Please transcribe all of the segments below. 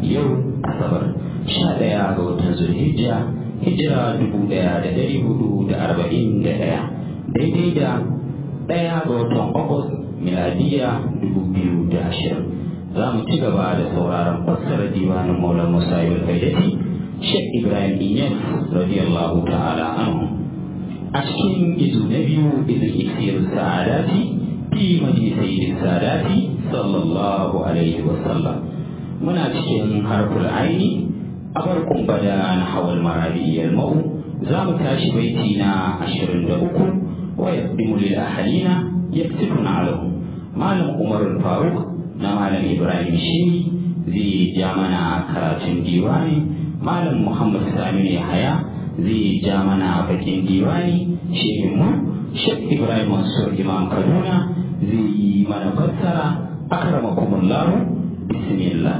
yau asabar sha ɗaya ga watan zulhijja hijira dubu ɗaya da ɗari hudu da arba'in da ɗaya daidai da ɗaya ga watan agust miladiya dubu biyu da ashirin za mu ci gaba da sauraron fassarar diwanin maulan musa yau kaidati shek ibrahim inyas radiyallahu ta'ala anhu a cikin izu na biyu izin isiyar sa'adati fi majalisai sadati sallallahu alaihi wasallam muna cikin harful aini a farkon bada na hawal marabiyar mau za mu tashi baiti na ashirin da uku wa yaqdimu lil ahalina yaktibuna alahu malam umar faruk na malam ibrahim shi zai ja mana karatun diwani malam muhammad saminu yahaya zai ja mana bakin diwani shehinmu shek ibrahim mansur imam kaduna zai yi mana fassara akramakumullahu bismillah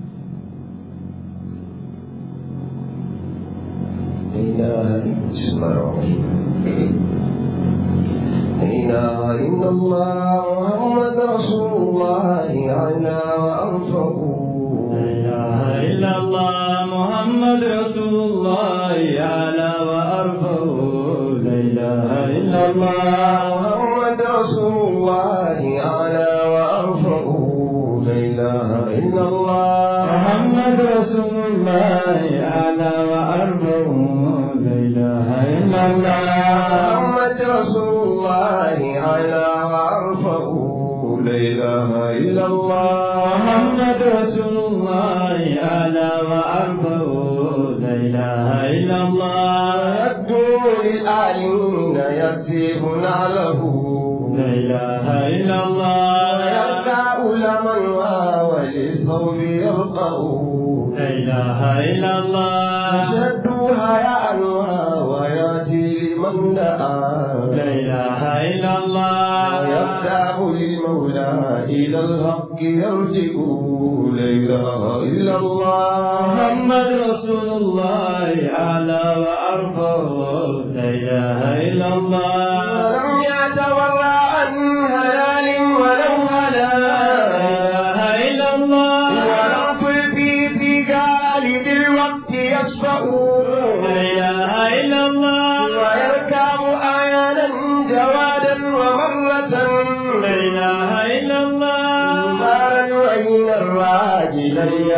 بسم الله الرحمن الرحيم لا إله إلا الله محمد رسول الله أعلى وأرفق لا إله إلا الله محمد رسول الله أعلى وأرفع لا إله إلا الله محمد رسول الله أعلى وأرفق لا إله إلا الله محمد رسول الله أعلى وأرفع لا إله إلا الله محمد رسول الله أعلى وأرفق لا إله إلا الله محمد رسول الله أعلى وأرفع لا إله إلا الله يبدو للأعلين يكتبنا له لا إله إلا الله ويرفع لمن وللثوب يرقى لا إله إلا الله أشد حياء ويأتي لمن دعا لا إله إلا الله ويفتح للمولى إلى الحق يرجع لا إله إلا الله محمد رسول الله أعلى وأرفع لا إله إلا الله ولم يتورع عن هلال ولو لا هلا إله إلا الله ونقل في في غالب الوقت يشفع لا إله إلا الله ويركب آيانا جوادا ومرة لا إله إلا الله قال وإن الراجل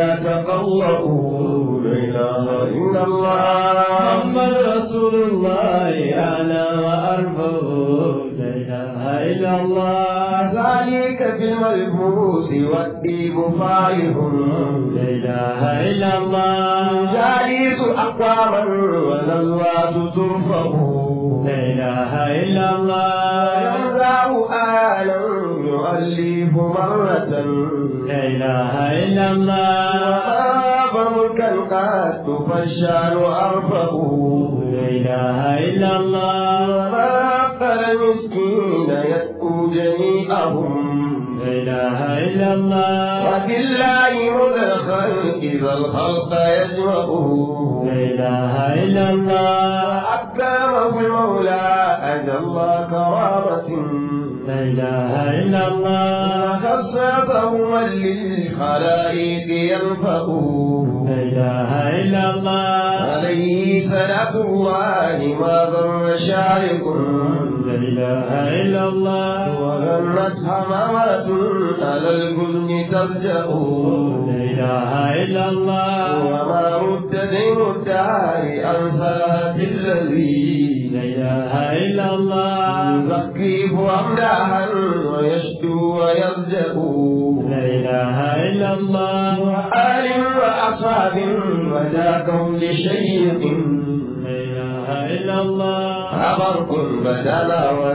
يتقوأ لا إله إلا الله محمد رسول الله أعلى وأرفع لا إله إلا الله ذلك في الملبوس والديب فائح لا إله إلا الله جالس أقواما ونزوات ترفع لا إله إلا الله يمزع آلا يؤلف مرة لا إله إلا الله وخاف ملكا قد فالشان أرفع لا إله إلا الله وما أقل مسكين يدعو جميعهم لا إله إلا الله وبالله مدخل إذا الخلق يجمعه لا إله إلا الله وأكرمه المولى أجل كرامة لا إله إلا الله خصته من للخلائق ينفع لا إله إلا الله عليه صلاة الله ما ضر شارق لا إله إلا الله وغنت حمامات على الجن ترجع لا إله إلا الله وما رد دين الدار عن صلاة الذي لا إله إلا الله يزكيه أمداها ويشدو ويرجع لا إله إلا الله وآل وأصحاب وذا كون شيق لا إله إلا الله أبرق بدل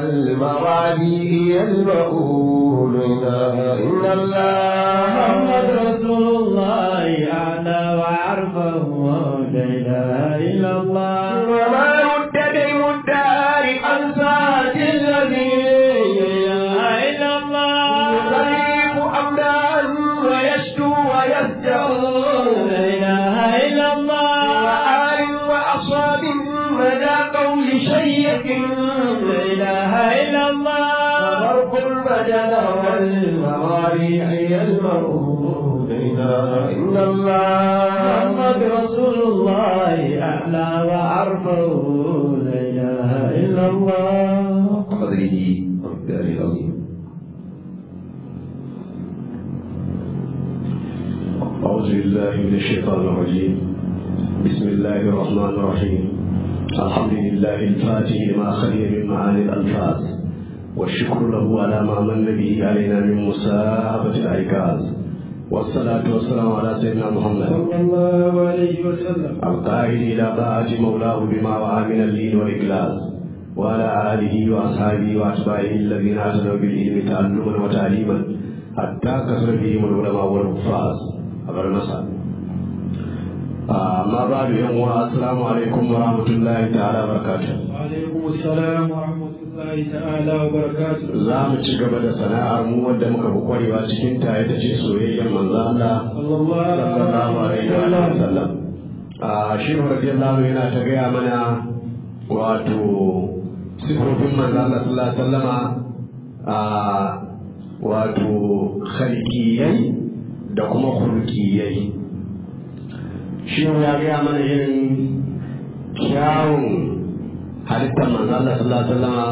والموالي يلبؤون لا إله إلا الله محمد رسول الله أعلى وأعرفه لا إله إلا الله وما رد ديم الدار عن ساعة الذي لا إله إلا الله يغيب أمدا ويشكو ويسجع لا إله إلا الله وآل وأصحاب مدى قول شيق لا إله إلا الله فرق البدن والمواريح المرء لا إله إلا الله محمد رسول الله أعلى وأرفع لا إله إلا الله قدره ومقداره العظيم أعوذ بالله من الشيطان الرجيم بسم الله الرحمن الرحيم الحمد لله الفاتح لما خلي من معاني الألفاظ والشكر له على ما من به علينا من مساهبة الأيقاظ والصلاة والسلام على سيدنا محمد صلى الله عليه وسلم القائد إلى طاعة مولاه بما وعى من اللين والإخلاص وعلى آله وأصحابه وأتباعه الذين أتوا بالعلم تعلما وتعليما حتى كثر بهم العلماء والحفاظ أبر مساء أما بعد يوم السلام عليكم ورحمة الله تعالى وبركاته وعليكم السلام ورحمة الله تعالى وبركاته za mu ci gaba da sana'ar mu wadda muka fi kwarewa cikin ta ita ce soyayyar manzo Allah صلى الله sallallahu عليه alaihi wa وسلم sallam a shi radiyallahu yana ta gaya mana wato sifofin manzo Allah sallallahu alaihi wasallama a wato khalqiyai da kuma khulqiyai shi ya gaya mana irin kyawun halittar manzo Allah sallallahu alaihi wasallama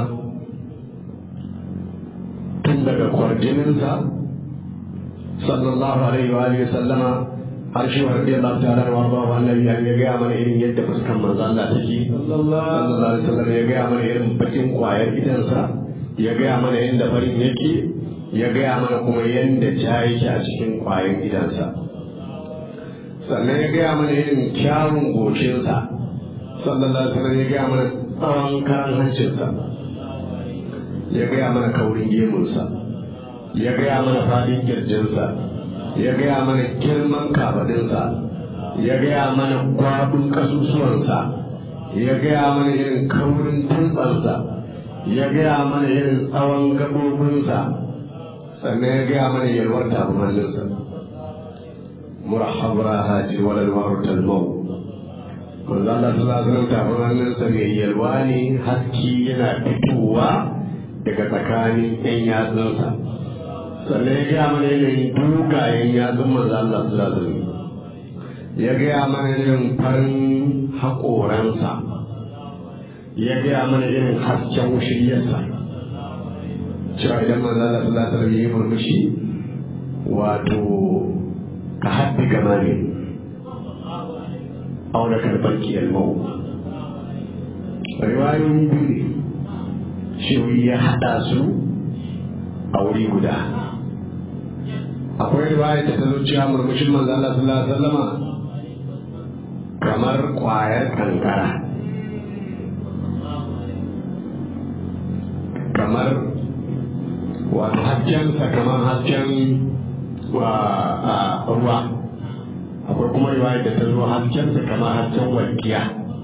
tun daga kwarjininsa sallallahu alaihi wa alihi sallama har shi wa rabbi Allah ta'ala wa ba wa annabi ya ga mana irin yadda fuskan manzo Allah take صلى الله sallallahu alaihi wasallam ya ga mana irin bakin kwayar idansa ya ga mana yadda farin yake ya ga mana kuma yadda ja yake a cikin kwayar idansa sannan ya ga mana irin kyawun goshinsa sallallahu alaihi wasallam ya ga mana tsawon karan hancinsa ya gaya mana kaurin gemunsa ya gaya mana fadin kirjinsa ya gaya mana girman kafadinsa ya gaya mana kwaɗin kasusuwansa ya gaya mana irin kaurin tuntsansa ya gaya mana irin tsawon gabobinsa sannan ya gaya mana yalwar tabumanninsa murahab rahati walal marutal mau manzo Allah sallallahu alaihi wasallam tabumanninsa mai yalwa ne haske yana fitowa daga tsakanin yan yatsunsa sannan ya gaya mana yanayin dogayen yatsun manzo Allah sallallahu alaihi wasallam ya gaya mana irin farin haƙoransa ya gaya mana irin hasken wushiyarsa cewa idan manzo Allah sallallahu alaihi wasallam ya yi murmushi wato ka haddi gama ne auna karɓar kiyar mau riwayoyi biyu ne shi ya haɗa su a wuri guda akwai riwaya da ta zo cewa murmushin manzo Allah sallallahu alaihi wasallama kamar kwayar kankara kamar wato haskensa kamar hasken wa a ruwa akwai kuma riwaya da ta zo haskensa kamar hasken walƙiya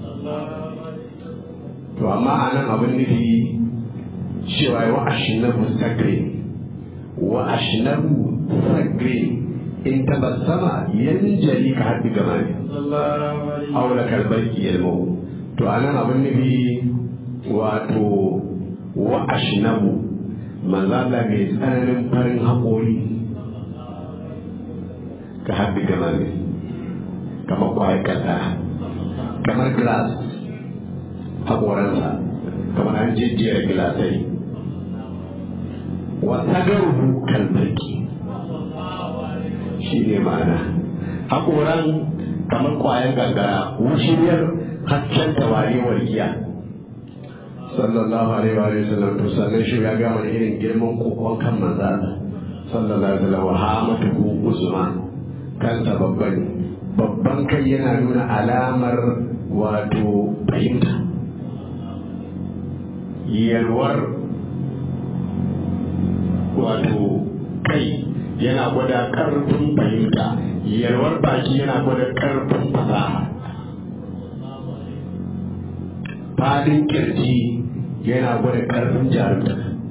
to amma a nan abin nufi cewa wa ashinabu sagre wa ashinabu sagre in tabassama yanjali ka haddi gama ne صلى الله عليه aula kalbar ilmu to anan abin nufi wato wa ashnabu manzo Allah mai tsananin farin haƙori ka haddi gama ne kamar kwayar kasa kamar glass haƙoransa kamar an jejjera gilasai wa sagaruhu kalbarki shi ne ma'ana haƙoran kamar ƙwayar gangara wushiyar hasken tawari walƙiya sallallahu alaihi wa sallam to sannan shi ya gama da irin girman kokon kan manza sallallahu alaihi wa sallam wa hamatuhu uzma kansa babban babban kai yana nuna alamar wato fahimta yalwar wato kai yana gwada ƙarfin fahimta yalwar baki yana gwada ƙarfin fasaha fadin kirji yana gwada ƙarfin jarumta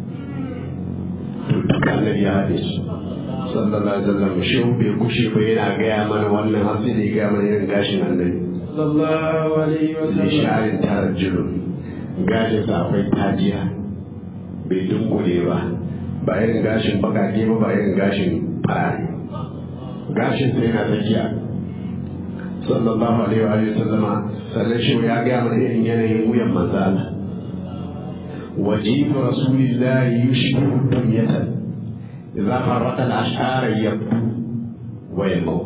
to duka annabi ya haɗe su sallallahu alaihi wasallam shi bai kushe ba yana gaya mana wannan har sai da ya gaya mana irin gashin annabi صلى الله عليه da وسلم sharin tarar jirun gashin sa akwai tajiya bai dunkule ba ba irin gashin bakake ba ba irin gashin farare gashin sai yana tsakiya sallallahu alaihi wa sallama sannan shi ya gaya mana irin yanayin wuyan manzo Allah وجيب رسول الله يشبه الدنيا إذا فرق الأشعار يبدو ويمو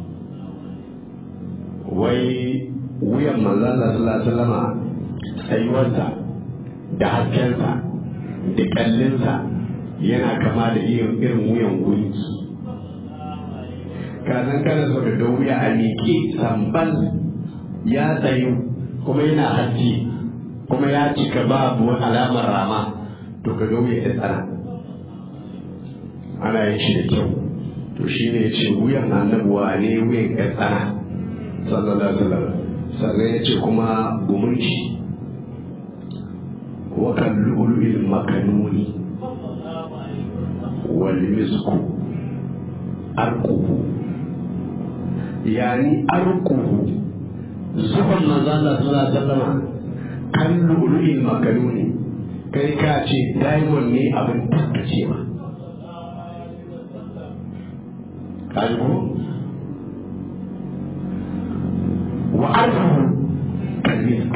وي wuyan manzon Allah sallallahu alaihi wasallama tsayuwarsa da haskensa da kallinsa yana kama da irin irin wuyan gunki kazan kana so da wuya a miƙe sambal ya tsayu kuma yana haske kuma ya cika babu alamar rama to ka ga wuya ya tsara ana yin shi da kyau to shi ne ya ce wuyan annabuwa ne wuyan ya tsara sallallahu alaihi wasallam sannan ya ce kuma gumunci wa kan lu'lu'il makanuni wal misku arquhu yani arquhu zuban manzo Allah sallallahu alaihi wasallam kan lu'lu'il makanuni kai ka ce diamond ne abin tattacewa kalbu wa arfuhu kalmisk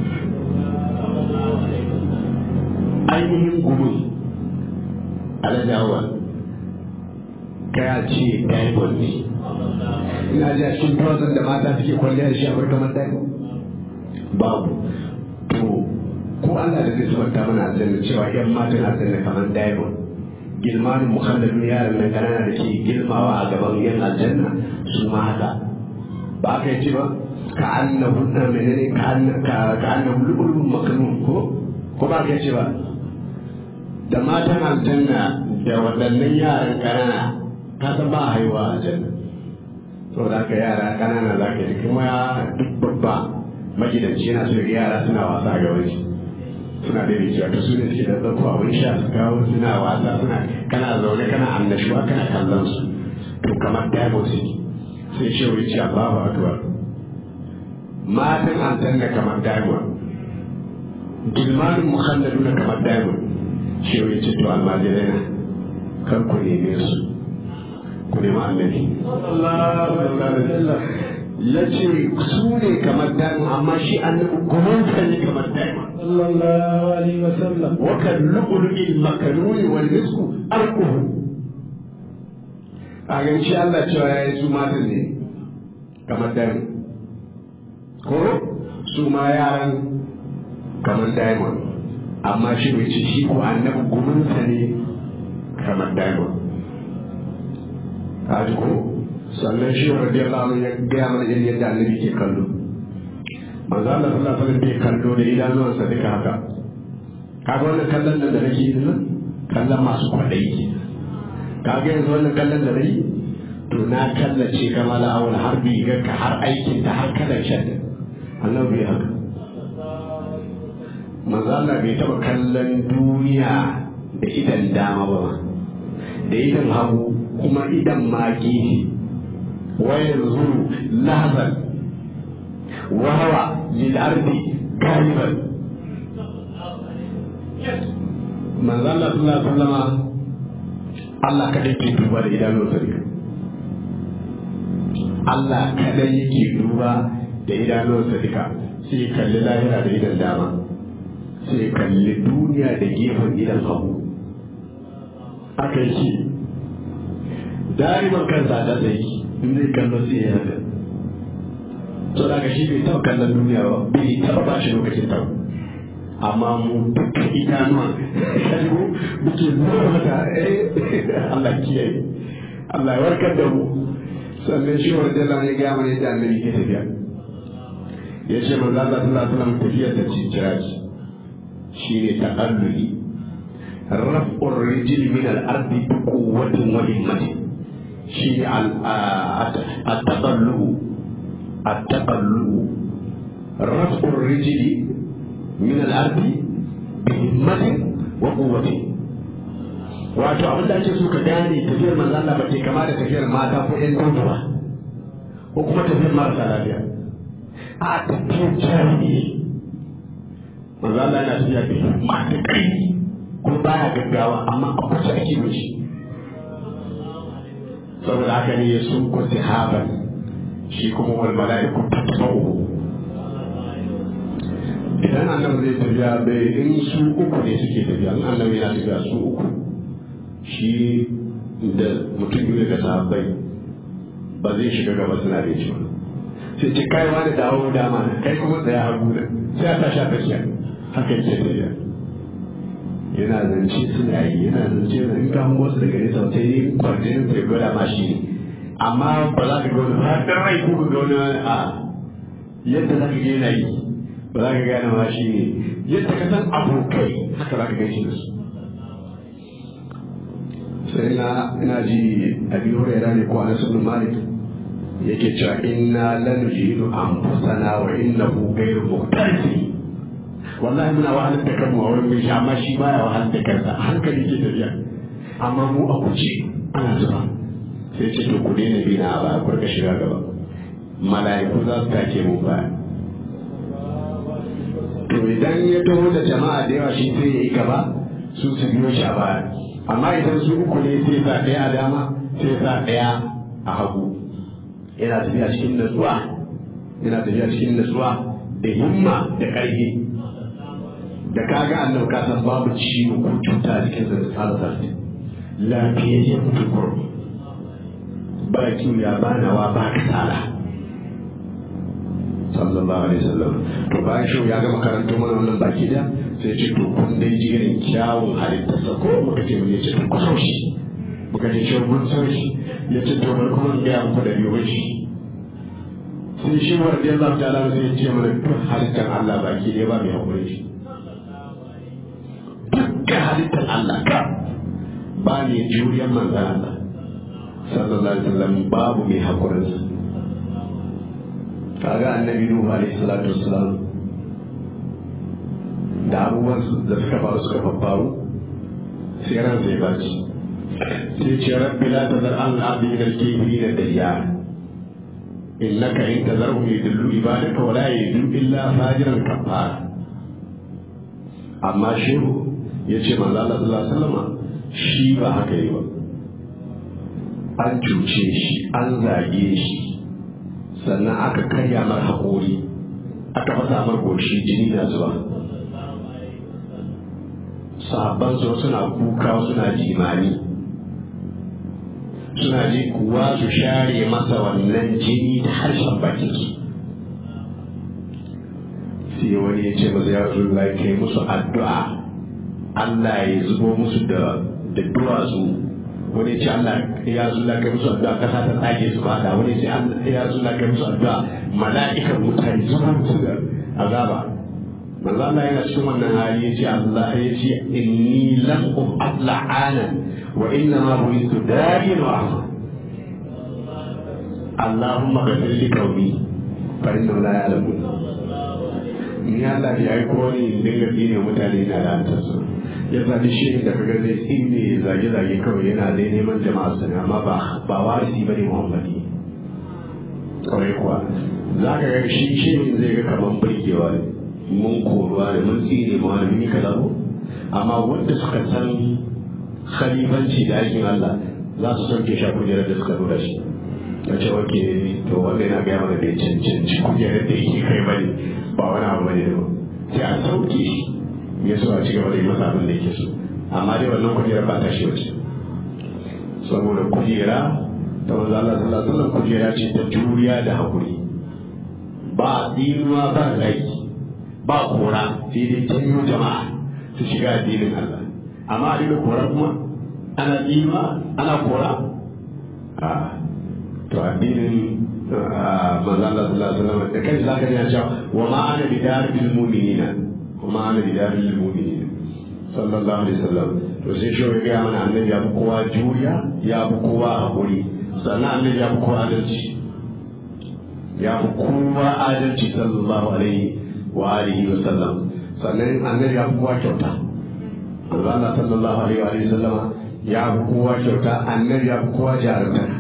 ainihin gumin alajawa ka ce diamond ne ina ji a cikin tawazan da mata suke kwalliya da shi a kamar diamond babu to ko Allah da zai subanta mana aljanna cewa yan matan aljanna kamar diamond gilmanin mukhalladun yaran nan kanana da ke girmawa a gaban yan aljanna su ma haka ba ka yi ba ka annahu na menene ka annahu lu'ulun makanun ko ko ba ka yi ba da matan aljanna da waɗannan yaran kanana ka san ba haihuwa aljanna saboda haka yara kanana za ka yi kuma duk babba magidanci yana so yara suna wasa a gaban shi suna da rikiya ta su ne suke da zako abin sha su kawo suna wasa suna kana zaune kana annashuwa kana kallon su to kamar diamond city sai ce wai ce Allahu akbar matan aljanna kamar diamond gilmanin mukhalladuna kamar diamond shi wai ce to almajirai na kan ku neme su ku nemi annabi ya ce su ne kamar diamond amma shi annabi gumansa ne kamar diamond صلى الله عليه وسلم وكاللؤلؤ المكنون والمسك أرقه a ganci Allah cewa ya yi su matan ne kamar diamond ko su ma yaran kamar diamond amma shi mai ce shi ko annabi guminsa ne kamar diamond a ko sannan shi wa radiyallahu anhu ya gaya mana irin yadda annabi ke kallo manzo Allah sallallahu alaihi wasallam bai kallo da idanuwansa duka haka kaga wannan kallon nan da nake yi nan kallon masu kwaɗayi kaga yanzu wannan kallon da nayi to na kallace kama da awal har bigar ka har aikin ta har kalan shan Allah bai haka manzo Allah bai taɓa kallon duniya da idan dama ba da idan hagu kuma idan maki wa yanzu lahazan وهو للأرض غالبا من ظل صلى الله عليه وسلم Allah kadai ke duba da idanun sarki Allah kadai yake duba da idanun sarki sai kalli lahira da idan dama sai kalli duniya da gefen idan hagu aka yi dariman kansa da zai in zai kallo sai ya haka to da shi bai taɓa kallon duniya ba bai taɓa ba shi lokacin ta amma mu duka idanuwa kalmo muke zuwa mata Allah kiyaye Allah ya warkar da mu sannan shi wa jalla ne ga mana yadda annabi ke tafiya ya ce manzo Allah sallallahu alaihi wasallam tafiyar da cikira shi ne taqalluli raf'ur rijl min al-ardi bi quwwatin wa himmatin shi ne al-taqallu التقلب رفع الرجل من الأرض بهمة وقوة wato abin da ake so ka gane tafiyar manzan Allah ba ce kama da tafiyar mata ko ƴan gudu ba ko kuma tafiyar marasa lafiya a tafiyar jami'i manzan Allah yana tafiya da himma da ƙarfi ko baya gaggawa amma a kusa ake mishi saboda haka ne ya sun ku sahaban shi kuma wal mala'iku tatba'u idan annabi zai tafiya bai in su uku ne suke tafiya in annabi yana tafiya su uku shi da mutum biyu daga sahabbai ba zai shiga gaba suna da shi sai ce kai wani dawo dama kai kuma tsaya hagu da sai a tashi a tafiya haka yake tafiya yana zance suna yi yana zance da in ka hango su daga nesa sai yi kwarjinin sai gwada ma shi ne amma ba za ka ga wani har rai ko ga wani a yadda za ka ga yana yi ba za ka gane ma shi ne yadda ka san abokai haka za ka gan shi da su sai na ina ji abin huraira ne ko anas ibn malik yake cewa inna lanujidu anfusana wa innahu ghayru muqtarfi wallahi muna wahalar da kanmu a wurin mai shi amma shi baya wahalar da kansa hankali ke tafiya amma mu a kuce ana zuba sai ce to ku daina bi na ba ku rika shiga gaba mala'iku za su take mu baya to idan ya taho da jama'a da yawa shi sai ya yi gaba su su biyo shi a baya amma idan su uku ne sai sa ɗaya a dama sai sa ɗaya a hagu yana tafiya cikin natsuwa yana tafiya cikin natsuwa da himma da ƙarfi da kaga annabi ka san babu ciwo ko cuta a cikin sa tsara sarki lafiyayyen tukur ba kiwiya ba nawa ba kasala sallallahu alaihi wasallam to bayan shi ya gama karanto mana wannan baki da sai ce to kun dai ji irin kyawun halittarsa ko muka ce mun yace to ku so shi muka ce shi mun so shi yace to bari kuma in gaya muku da yiwuwar shi sai shi wa radiyallahu ta'ala sai ya ce mana duk halittar Allah baki dai ba mai hakuri shi dukkan halittar Allah ka ba ne juriyar manzan Allah sallallahu alaihi wasallam babu mai hakurinsa kaga annabi nuhu alaihi salatu wassalam da abubuwan da suka faru suka faru sai ran zai baci sai ce rabbi la tazar an abdi min al-kafirin dayyar innaka in tazarhum yudillu ibadaka wa la yudu illa fajiran kafara amma shehu ya ce manzo Allah sallallahu alaihi wasallam shi ba haka yi ba an cuce shi an zage shi sannan aka karya mar haƙori aka fasa mar goshi jini na zuwa sahabban su suna kuka suna jimani suna ji kuwa su share masa wannan jini da harshen bakin su sai wani ya ce masa ya rasu kai musu addu'a Allah ya zubo musu da da duwatsu wani ce Allah ya zulla kai musu addu'a kasa ta tsage su ba da wani ce Allah ya zulla kai musu addu'a mala'ikan mutane zubo musu da azaba manzo Allah yana cikin wannan hali yace Allah ya ce inni lam ub'at la'ana wa inna ma bu'itu da'iyan wa ahma Allahumma ghfir li qaumi fa innahum la ya'lamun ni Allah ya yi ko ni in dinga tsine mutane na da antarsu ya zaɓi shi da kaga zai tsine zage-zage kawai yana dai neman jama'a sani amma ba ba warisi bane muhammadi kawai kuwa za ka ga shi shi zai ga kaman burgewa ne mun koruwa ne mun tsine ma wani mun yi kaza ko amma wanda suka san khalifanci da aikin Allah za su sauke shi a kujerar da suka dora shi ya ce wake to wanda yana gaya mana da ya cancanci kujerar da yake kai bane ba wani abu bane da sai a sauke shi ya so a ci gaba da yi masa abin da yake so amma dai wannan kujerar ba ta shi wace saboda kujera ta wanzu Allah sallallahu alaihi wasallam kujera ce ta juriya da hakuri ba tsinuwa ba rai ba kora sai dai janyo jama'a su shiga addinin Allah amma a dinga kora kuma ana tsinuwa ana kora a to addinin manzo Allah sallallahu alaihi wasallam da kai zaka ji cewa wa ma ana bidaril mu'minina wa ma ana bidaril mu'minina sallallahu alaihi wasallam to sai shi ya ga mana annabi ya fi kowa juriya ya fi kowa hakuri sannan annabi ya fi kowa adalci ya fi kowa adalci sallallahu alaihi wa alihi wa sallam sannan annabi ya fi kowa kyauta Allah sallallahu alaihi wa alihi wa sallam ya fi kowa kyauta annabi ya fi kowa jarumta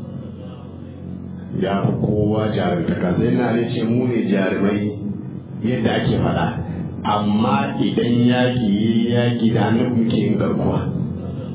ya fi kowa jarumtaka sai na da ce mu ne jarumai yadda ake faɗa amma idan yaƙi yi yaƙi da annabi muke yin garkuwa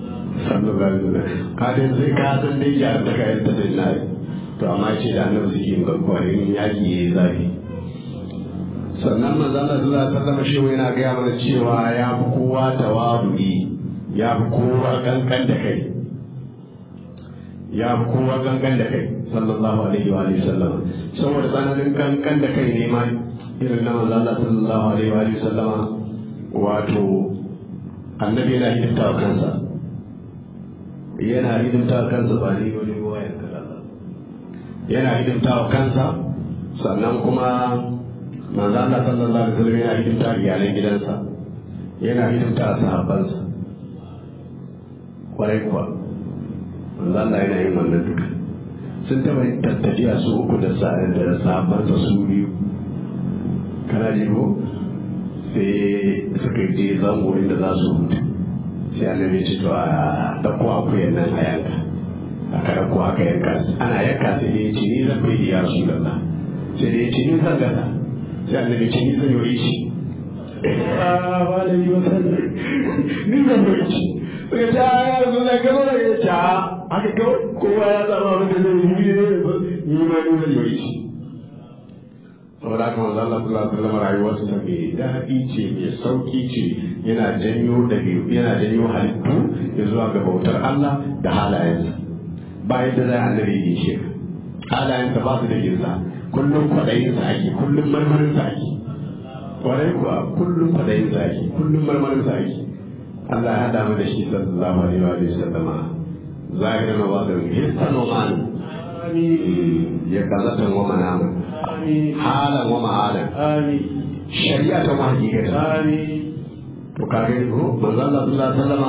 sallallahu alaihi wasallam ka dai sai ka san dai ya ta kai ta sai na to amma ce da annabi suke yin garkuwa in yaki yayi zafi sannan manzo Allah sallallahu alaihi wasallam shi yana ga mana cewa ya fi kowa tawadu'i ya fi kowa kankan da kai ya fi kowa kankan da kai sallallahu alaihi wa alihi sallam saboda tsananin kankan da kai ne ma irin na manzo Allah sallallahu alaihi wa alihi sallama wato annabi yana hidimta wa kansa yana hidimta wa kansa ba ni wani ruwa ya kalla yana hidimta wa kansa sannan kuma manzo Allah sallallahu alaihi wasallam yana hidimta wa iyalan gidansa yana hidimta wa sahabbansa kwarai kuwa manzo Allah yana yin wannan duka sun taɓa yin tattafiya su uku da sahabbansa su biyu kana ji ko sai suka je zango inda za su hutu sai annabi ce to a ɗauko akuyan nan a yanka aka ɗauko aka yanka ana yanka sai dai ce ni zan bai ya rasu lalla sai dai ce ni zan gasa sai annabi ce ni zan yi shi ba da yi wata ni zan bai shi suka ce a ya rasu da gaba da ya ce a haka kawai kowa ya zama abin da zai yi ni ma ni zan yi shi saboda haka manzo Allah sallallahu alaihi wasallam rayuwarsa ta mai daɗi ce mai sauki ce yana janyo dabi'u yana janyo halittu ya zuwa ga bautar Allah da halayensa ba yadda za a nare yi shi halayensa ba su da girsa kullum kwaɗayinsa ake kullum marmarinsa ake kwarai kuwa kullum kwaɗayinsa ake kullum marmarinsa ake Allah ya haɗa mu da shi sallallahu alaihi wa sallama zahiran wa batin hissan wa ma'an ya kazatan wa manamu halan wa ma'alan shari'a ta ma hakikata to ka gani ko manzo Allah sallallahu alaihi wasallama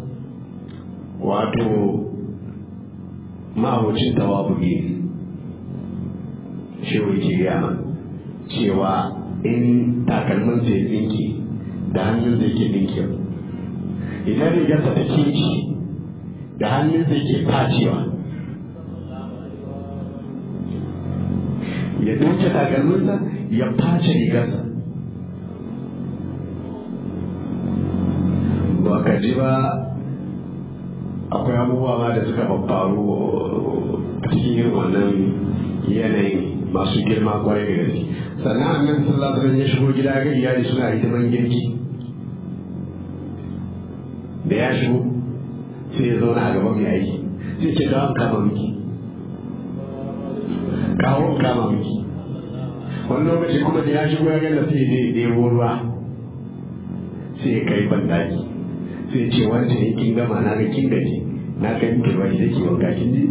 wato ma'abucin tawabu'i shi wuce ya cewa in takalmin sai tsinki da hannun zai ke dinki idan rigarsa ta kinki da hannun zai ke facewa ya ɗauke takalminsa ya face rigarsa ba ka ji ba akwai abubuwa ma da suka faru a cikin irin wannan yanayin masu girma kwarai da gaske sannan annabi sallallahu alaihi wasallam ya shigo gida ga iyali suna hidiman girki da ya shigo sai ya zauna a gaban mai aiki sai ce kawo kama miki kawo kama miki wani lokaci kuma da ya shigo ya gana sai ya ɗebo ruwa sai ya kai bandaki sai ce wancan in kin gama na ga kin gaji na kai miki ruwa da ke wanka kin ji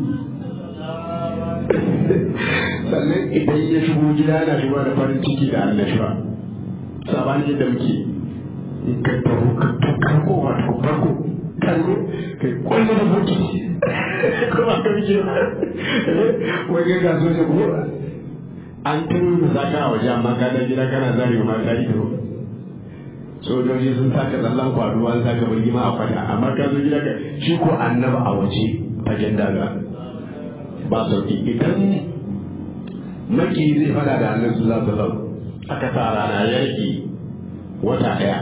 sannan idan ya shigo gida na shigo da farin ciki da annashuwa sabani yadda muke in ka taho ka farko wato farko kallo kai kwallo da buki kuma ka muke wai ga ga so ne ko an turo da saka a waje amma ka da gida kana zarewa mata ido sojoji sun saka tsallan kwaduwa an saka birgima a kwata amma ka zo gida ka shi ko annaba a waje fagen daga ba sauki idan maki zai fada da annabi sallallahu alaihi wasallam aka sa rana ya rage wata daya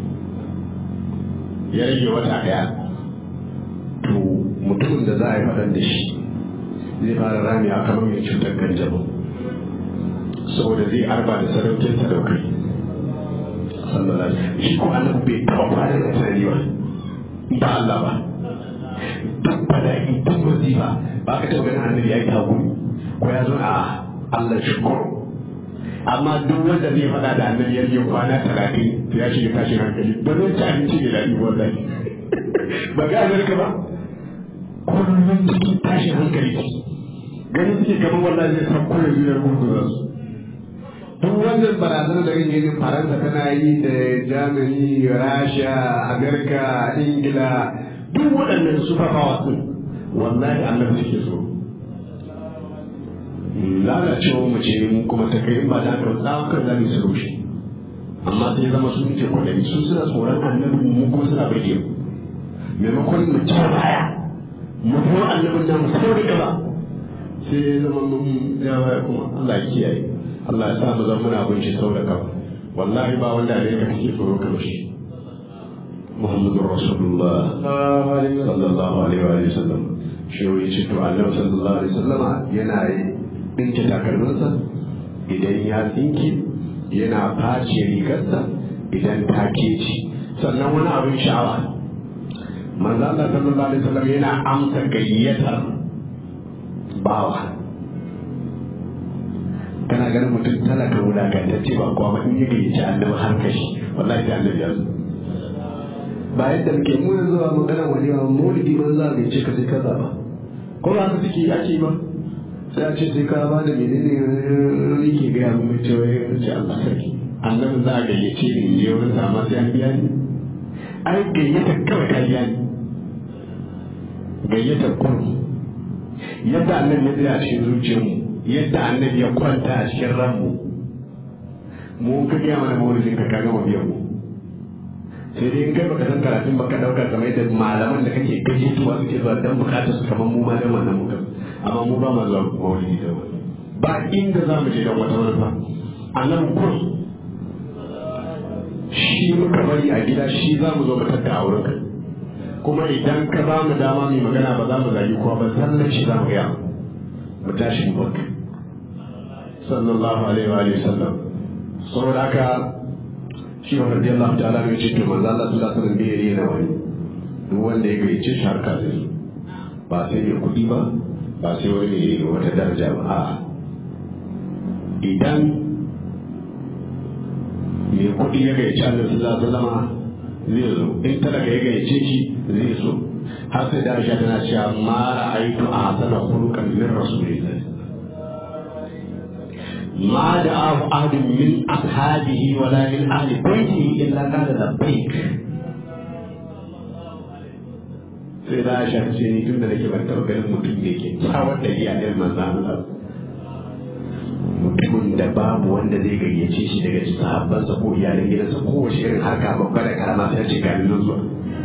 ya rage wata daya to mutumin da za a yi fadan da shi zai fara rami a kamar mai cutar kanjamau saboda zai arba da sarautar sadaukai sallallahu alaihi shi ko annabi bai taɓa fara da tunani ba ba Allah ba duk bala'i duk wazifa ba ka taɓa ganin annabi ya yi hakuri ko ya zo a Allah shukuru amma duk wanda zai faɗa da annabi ya yi kwana talatin to ya shiga tashin hankali ba zai ci abinci da daɗi wallahi ba ga Amerika ba kullum cikin tashin hankali ganin suke kamar wallahi zai san koyar zuwa gurgurar su duk wannan barazanar da kake yin faransa tana yi da germany rasha amerika ingila duk waɗannan super powers din wallahi allah suke so lalacewa mu ce mu kuma ta kai ba da haka tsawon kan zamu su rushe amma sai zama su muke kwadari su suna tsoron annabi mu kuma suna burge mu maimakon mu ci baya mu kuma annabin namu sau da gaba sai ya zama mun ya baya kuma Allah ya kiyaye Allah ya sa mu zama muna bin shi sau da gaba wallahi ba wanda ne ka kake tsoro kamar shi muhammadu rasulullah sallallahu alaihi wa sallam shi ya ce to annabi sallallahu alaihi wa sallama yana dinke takalminsa idan ya tsinke yana face rigarsa idan ta keci sannan wani abin sha'awa manzo Allah sallallahu alaihi wasallam yana amsa gayyatar bawa kana ganin mutum talaka wulakantacce ba kuwa ba in yi gayyaci annabi har kashi wallahi da annabi ya zo ba yadda muke mu yanzu ba magana wani ba maulidi man za a ce ka sai kaza ba ko ba haka suke ake ba sai a ce sai ka ba da menene yake gaya mu mai cewa ya ce Allah sarki annabi za a gayyace ni in je wurin sa amma sai an biya ni ai gayyata kawai ka biya ni gayyata kurmi yadda annabi ya tsaya a cikin zuciyarmu yadda annabi ya kwanta a cikin ranmu mu ka gaya mana maulidin ka kaga mu biyan mu sai dai in kai baka san karatun baka dauka kamar yadda malaman da kake gayyatuwa suke zuwa dan bukatar su kamar mu ma dan wannan muka amma mu ba mu zuwa maulidi da wani ba inda za mu je dan wata manufa annabi kun shi muka bari a gida shi za mu zo mu tatta a wurinka kuma idan ka ba mu dama mai magana ba za mu zagi kowa ba sallan shi za mu gaya mu tashi mu baka sallallahu alaihi wa sallam saboda haka shi wa radiyallahu ta'ala mai ce to manzo Allah sallallahu alaihi wasallam bai rena wani duk wanda ya gaice shi harka zai ba sai mai kuɗi ba ba sai wani mai wata daraja ba a'a idan mai kuɗi ya gaice Allah sallallahu alaihi wasallam zai zo in talaka ya gaice shi zai zo har sai da Aisha tana cewa ma ra'aytu ahsana khuluqan min rasulillah ما دعاه أحد من أصحابه ولا من أهل بيته إلا قال لبيك sai da Aisha ta ce ni tun da nake ban taɓa ganin mutum da ke kyawar da iya ɗin manzan Allah mutumin da babu wanda zai gayyace shi daga sahabbansa ko iyalan gidansa ko wace irin harka babba da karama sai ce ga nan zuwa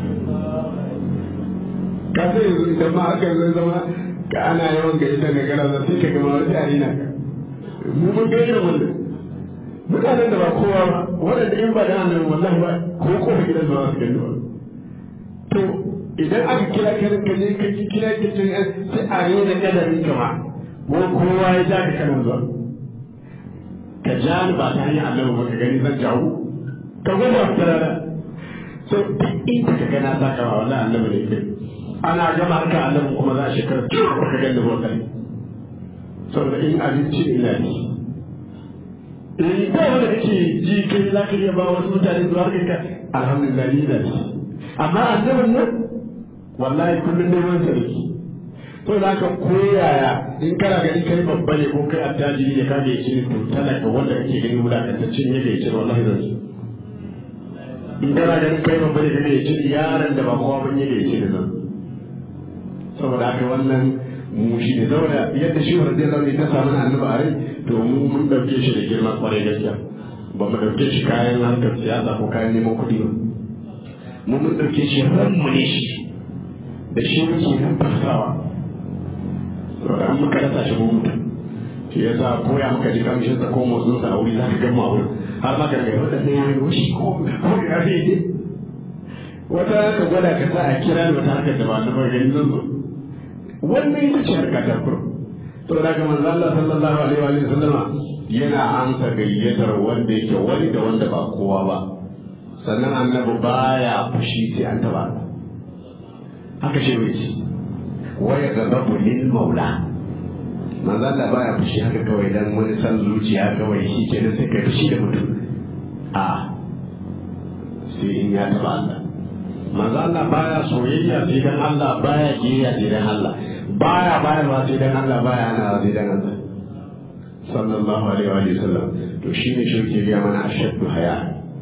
ka sai yanzu idan ma aka zai zama ka ana yawan gayyata ga gara sai ka gama wani arena ka mu mun ga irin wannan mutanen da ba kowa ba waɗanda in ba da annabi wallahi ba ko ko gidan ba su gani ba to idan aka kira kiran ka je ka kira ki tun sai a yi da kadarin ka ma ko kowa ya ja ka kana zuwa ka ja ni ba ta hanyar annabi ba ka gani zan jawo ka gwada ku tarara so duk inda ka gana za ka ba wallahi annabi ne kai ana gama harka annabi kuma za a shekara ba ka gani ba kai saboda in abinci ina ne in ba wanda kake ji kai za ka iya ba wasu mutane zuwa kai ka alhamdulillah ni na ci amma annabin nan wallahi kullum neman sarki to za ka koyaya in kana gani kai babba ne ko kai attajiri ne ka ga yace to talaka wanda kake gani wulakantaccen yake yace wallahi zan ci in kana ganin kai babba ne kake yace yaran da ba kowa ban yake yace da zan saboda haka wannan mu shi ne saboda yadda shi wa radiyallahu anhu ta samu annabi a rai to mu mun dauke shi da girma kwarai gaskiya ba mu dauke shi kayan harkar siyasa ko kayan neman kuɗi ba mu mun dauke shi ranmu ne shi da shi muke numfasawa saboda an muka rasa shi mu mutu shi ya sa koya muka ji kamshin sa ko motsin sa a wuri za ka gama a wurin har ma ka daga wata sai ya yi shi ko ko ya fi wata ka gwada ka sa a kira ni wata harkar da ba na bar gani zan zo wannan ita ce harka ta kuro to da ga manzo Allah sallallahu alaihi wa sallama yana amsa gayyatar wanda yake wani da wanda ba kowa ba sannan annabi baya fushi sai an taba haka shi ne ce waya gababu lil maula manzo Allah baya fushi haka kawai dan wani san zuciya kawai shi ke sai kai fushi da mutum a sai in ya taba Allah manzo Allah baya soyayya sai dan Allah baya kiyayya sai dan Allah baya bayarwa sai dan Allah baya hana sai dan Allah sallallahu alaihi wa sallam to shine shi ke ga mana ashaddu haya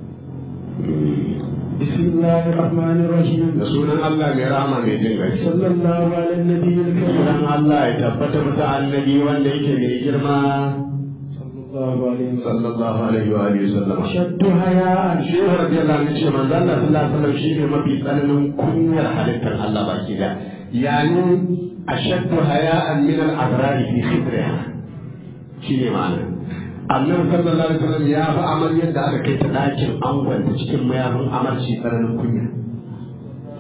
بسم الله الرحمن الرحيم da sunan Allah mai rahama mai jin gai صلى الله على النبي الكريم sunan Allah ya tabbata masa annabi wanda yake mai girma صلى الله عليه وسلم sallallahu alaihi wa alihi wasallam أشد حياء shi ne radiyallahu anhu ce manzo Allah sallallahu alaihi wasallam shi ne mafi tsananin kunyar halittar Allah baki da yani ashaddu haya'an min al-abrar fi khidriha shi ne ma'ana annabi sallallahu alaihi wasallam ya fi amaryar da aka kai ta dakin angon ta cikin mayafin amarci tsananin kunya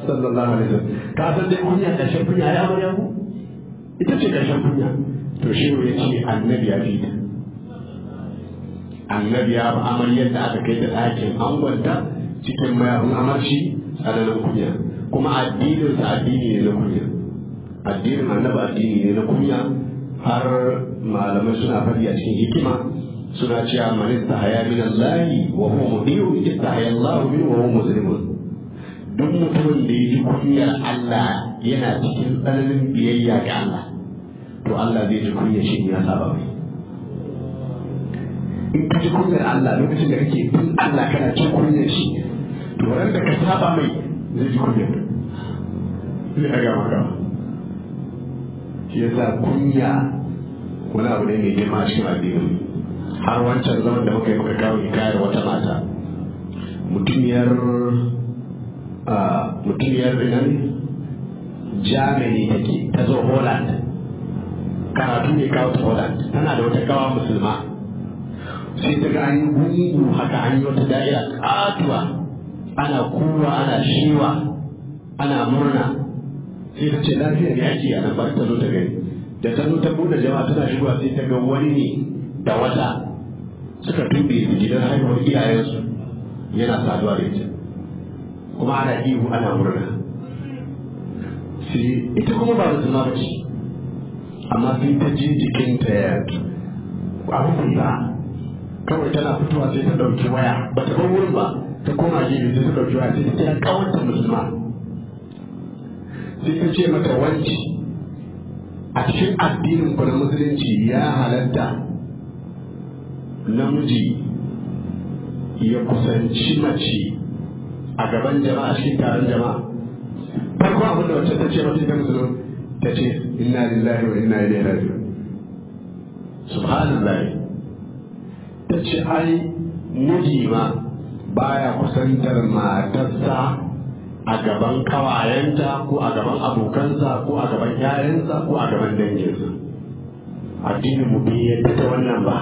sallallahu alaihi wasallam ka san dai kunya ƙarshen kunya ya amarya ku ita ce ƙarshen kunya to shi ya ce annabi ya fi ta annabi ya amaryar da aka kai da ɗakin angonta cikin mayafin amarci tsananin kunya kuma addininsa addini ne na kunya addinin annabi addini ne na kunya har malamai suna faɗi a cikin hikima suna cewa man istahaya min Allah wa huwa mudiu istahaya Allah min wa huwa muslimun duk mutumin da ya ji kunyar Allah yana cikin tsananin biyayya ga Allah to Allah zai ji kunyar shi ya saba mai in ka ji kunyar Allah lokacin da kake bin Allah kana cin kunyar shi to ran da ka saba mai zai ji kunyar zai haga maka shi yasa kunya wani abu ne mai girma cikin addini har wancan zaman da muka yi muka kawo hikayar wata mata mutumiyar mutumiyar nan Germany take ta zo Holland karatu ne kawo ta Holland tana da wata kawa musulma sai ta ga an yi gungu haka an yi wata da'ira katuwa ana kuwa ana shiwa ana murna sai ta ce lafiyar ya ake a nan ba ta zo ta gani da ta zo ta bude jama'a tana shigowa sai ta ga wani ne da wata suka tube gidan haihuwar iyayensu yana saduwa da ita kuma ana ihu ana murna sai ita kuma ba musulma ba ce amma sai ta ji jikinta ya abin ba kawai tana fitowa sai ta ɗauki waya ba ta bar wurin ba ta koma gefe sai ta ɗauki waya sai ta kira ƙawanta musulma sai ta ce mata wanci a cikin addinin ku na musulunci ya halatta namiji ya kusanci mace a gaban jama'a cikin taron jama'a farko abin da wacce ta ce mata ita musulun ta ce inna lillahi wa inna ilaihi raji'un subhanallah ta ce ai miji ma baya kusantar matarsa a gaban kawayenta ko a gaban abokansa ko a gaban yayansa ko a gaban danginsa addinin mu bai yadda ta wannan ba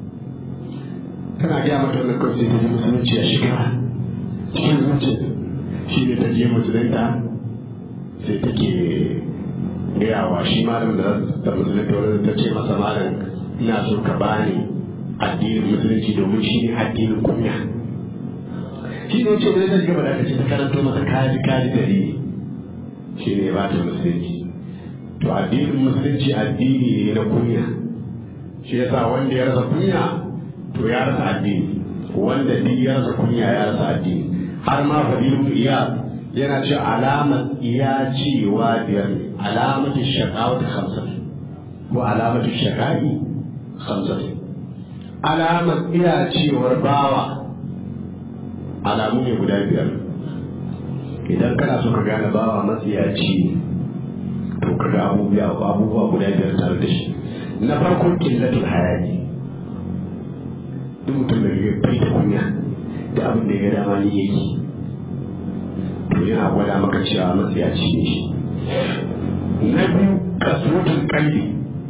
tana gaya mata wannan kawai sai ta ji musulunci ya shiga cikin zuciya shi ne ta je musulunta sai take gaya wa shi malam da ta musulunta wani ta ce masa malam ina so ka bani addinin musulunci domin shi ne addinin kunya shi ne ce wani zai gaba da ce ta karanto masa kaji kaji dalili shi ne ba ta musulunci to addinin musulunci addini ne na kunya shi yasa wanda ya rasa kunya to ya rasa addini wanda duk ya rasa kunya ya rasa addini har ma fadilu iya yana ce alamar iya cewa biyar ne alamatu shaqawat khamsat ko alamatu shaqai khamsat alamar iya cewar bawa alamu ne guda biyar idan kana so ka gane bawa matsiyaci to ka ga abubuwa guda biyar tare da shi na farko killatul hayaki duk mutum da ya bai da kunya da abin da ya dama ni yake to yana gwada maka cewa matsiyaci ne shi na biyu kasuwatun kalli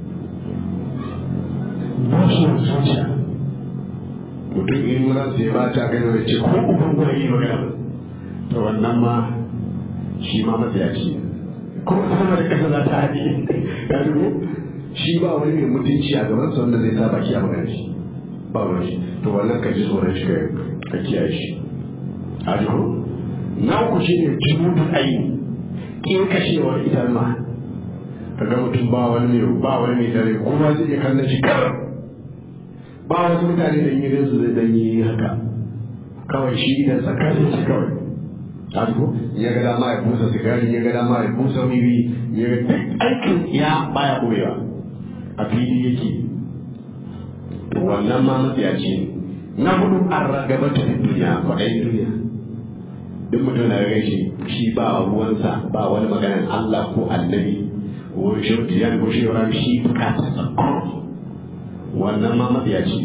bushewar zuciya mutum in ransa ya bata gani da ce ko uban gwada yi magana to wannan ma shi ma matsiyaci ko sama da kasa za ta haɗe ya dubo shi ba wani mai mutunci a gaban sa wanda zai sa baki a magana shi ba wani shi to wannan ka ji tsoron shi ka kiyaye shi a jiko na uku shi ne jimudin aini ƙin kashewar idanma ka ga mutum ba wani mai ba wani mai dare kuma zai iya kallon shi kar ba wasu mutane da yi su zai dan yi haka kawai shi idan tsakanin shi kawai a jiko ya ga dama ya busa sigari ya ga dama ya busa wiwi ya ga duk aikin ya baya ɓoyewa a fili yake to wannan ma matsiyaci ne na hudu an ragaba ta duniya kwaɗayin duniya duk mutum na ga shi shi ba ruwansa ba wani maganar Allah ko annabi ko shirtiyan ko shewar shi bukatar sa wannan ma matsiyaci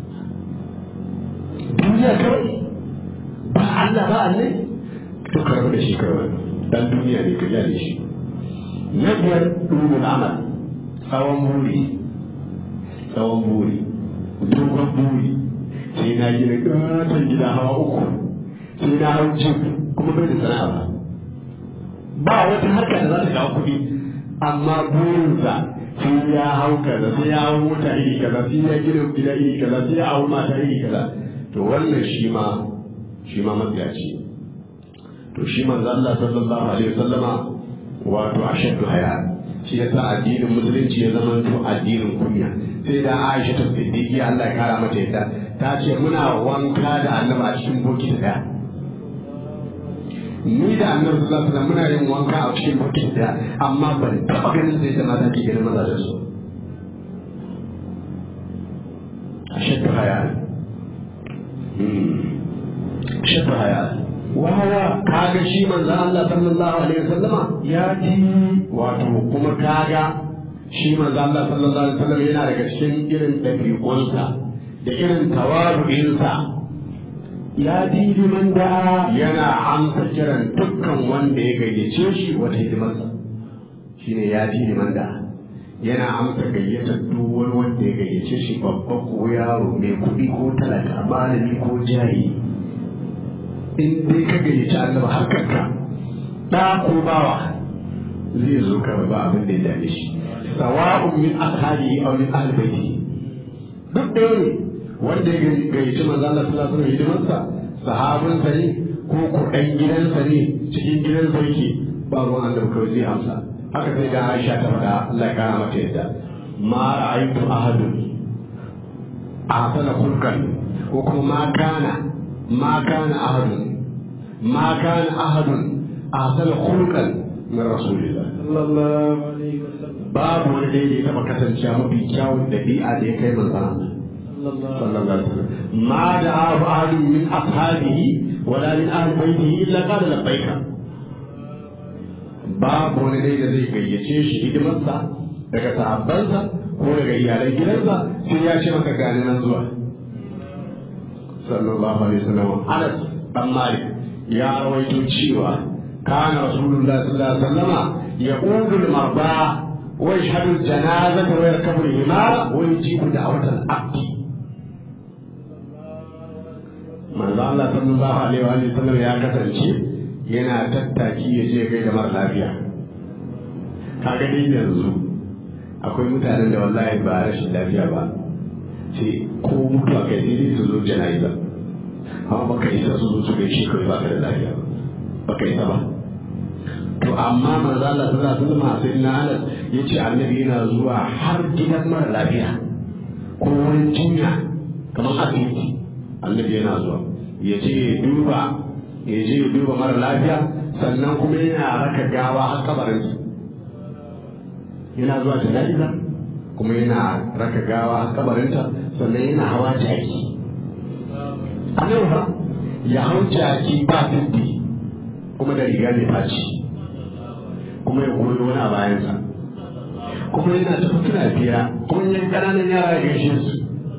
duniya kawai ba Allah ba annabi to karbi da shi kawai dan duniya ne ka da shi na biyar rubun amal tsawon buri tsawon buri dogon buri sai na gina ƙaton gida hawa uku sai na hau jin kuma bai da sana'a ba ba wata harka da za ta kawo kuɗi amma burinsa sai ya hau kaza sai ya hau mota iri kaza sai ya gina gida iri kaza sai ya hau mata iri kaza to wannan shi ma shi ma matsiyaci to shi manzo Allah sallallahu alaihi wasallama wato ashaddu haya shi yasa addinin musulunci ya zama to addinin kunya sai da Aisha ta siddiqi Allah ya kara mata yadda ta ce muna wanka da annabi a cikin bokiti daya ni da annabi sallallahu alaihi wasallam muna yin wanka a cikin bokiti daya amma ban taba ganin sai da mata ke ganin mazajen su ashaddu haya ashaddu haya وهو kaga shi manzo Allah sallallahu alaihi wasallama يأتي wato kuma kaga shi manzo Allah sallallahu alaihi wasallam yana daga cikin irin dabi'unsa da irin tawadu'insa يأتي لمن دعا yana amsa kiran dukkan wanda ya gayyace shi wata hidimarsa shine ya ji liman da yana amsa gayyatar duk wani wanda ya gayyace shi babba ko yaro mai kuɗi ko talaka malami ko jari in dai ka gayyaci annabi har kanka ɗa ko bawa zai zo ka ba abin da ya dame shi sawa'un min ashabi aw min ahli baiti duk ɗaya ne wanda ya gayyaci manzo Allah sallallahu alaihi wasallam hidimarsa sahabinsa ne ko ko ɗan gidansa ne cikin gidansa yake ba ruwan annabi kawai zai amsa haka sai da Aisha ta faɗa Allah ya kara mata yadda ma ra'aytu ahadun ahsana khulqan ko kuma ma kana ma kana ahadun ma kana ahadun ahsana khulqan min rasulillah صلى الله عليه وسلم babu wani da ya taɓa kasancewa mafi kyawun ɗabi'a da ya kai manzon Allah صلى الله صلى الله عليه وسلم ما دعاه أحد من أصحابه ولا من أهل بيته إلا قال لبيك babu wani dai da zai gayyace shi hidimarsa daga sahabbansa ko daga iyalan gidansa sai ya ce maka gani nan zuwa sallallahu alaihi wasallam Anas dan Malik ya rawaito cewa kana rasulullah sallallahu alaihi wasallama yaqudu al-marba wa yashhadu al-janazata wa yarkabu al-himara wa yujibu da'wat al-abdi manzo Allah sallallahu alaihi wa sallam ya kasance yana tattaki ya je kai da mara lafiya kaga dai yanzu akwai mutanen da wallahi ba rashin lafiya ba sai ko mutuwa kai sai dai su zo jana'iza amma baka isa su zo su gaishe kai ba ka da lafiya ba baka isa ba to amma manzo Allah sallallahu alaihi wasallam sai na Anas yace annabi yana zuwa har gidan mara lafiya ko wani jinya kamar asibiti annabi yana zuwa ya je ya duba ya je ya duba mara lafiya sannan kuma yana raka gawa har kabarin yana zuwa jana'iza kuma yana raka gawa har kabarinta sannan yana hawa jaki annabi fa ya hau jaki ba dindi kuma da riga mai faci kuma ya goyi wani a bayansa kuma yana tafi suna fiya kuma yan ƙananan yara ya gaishe su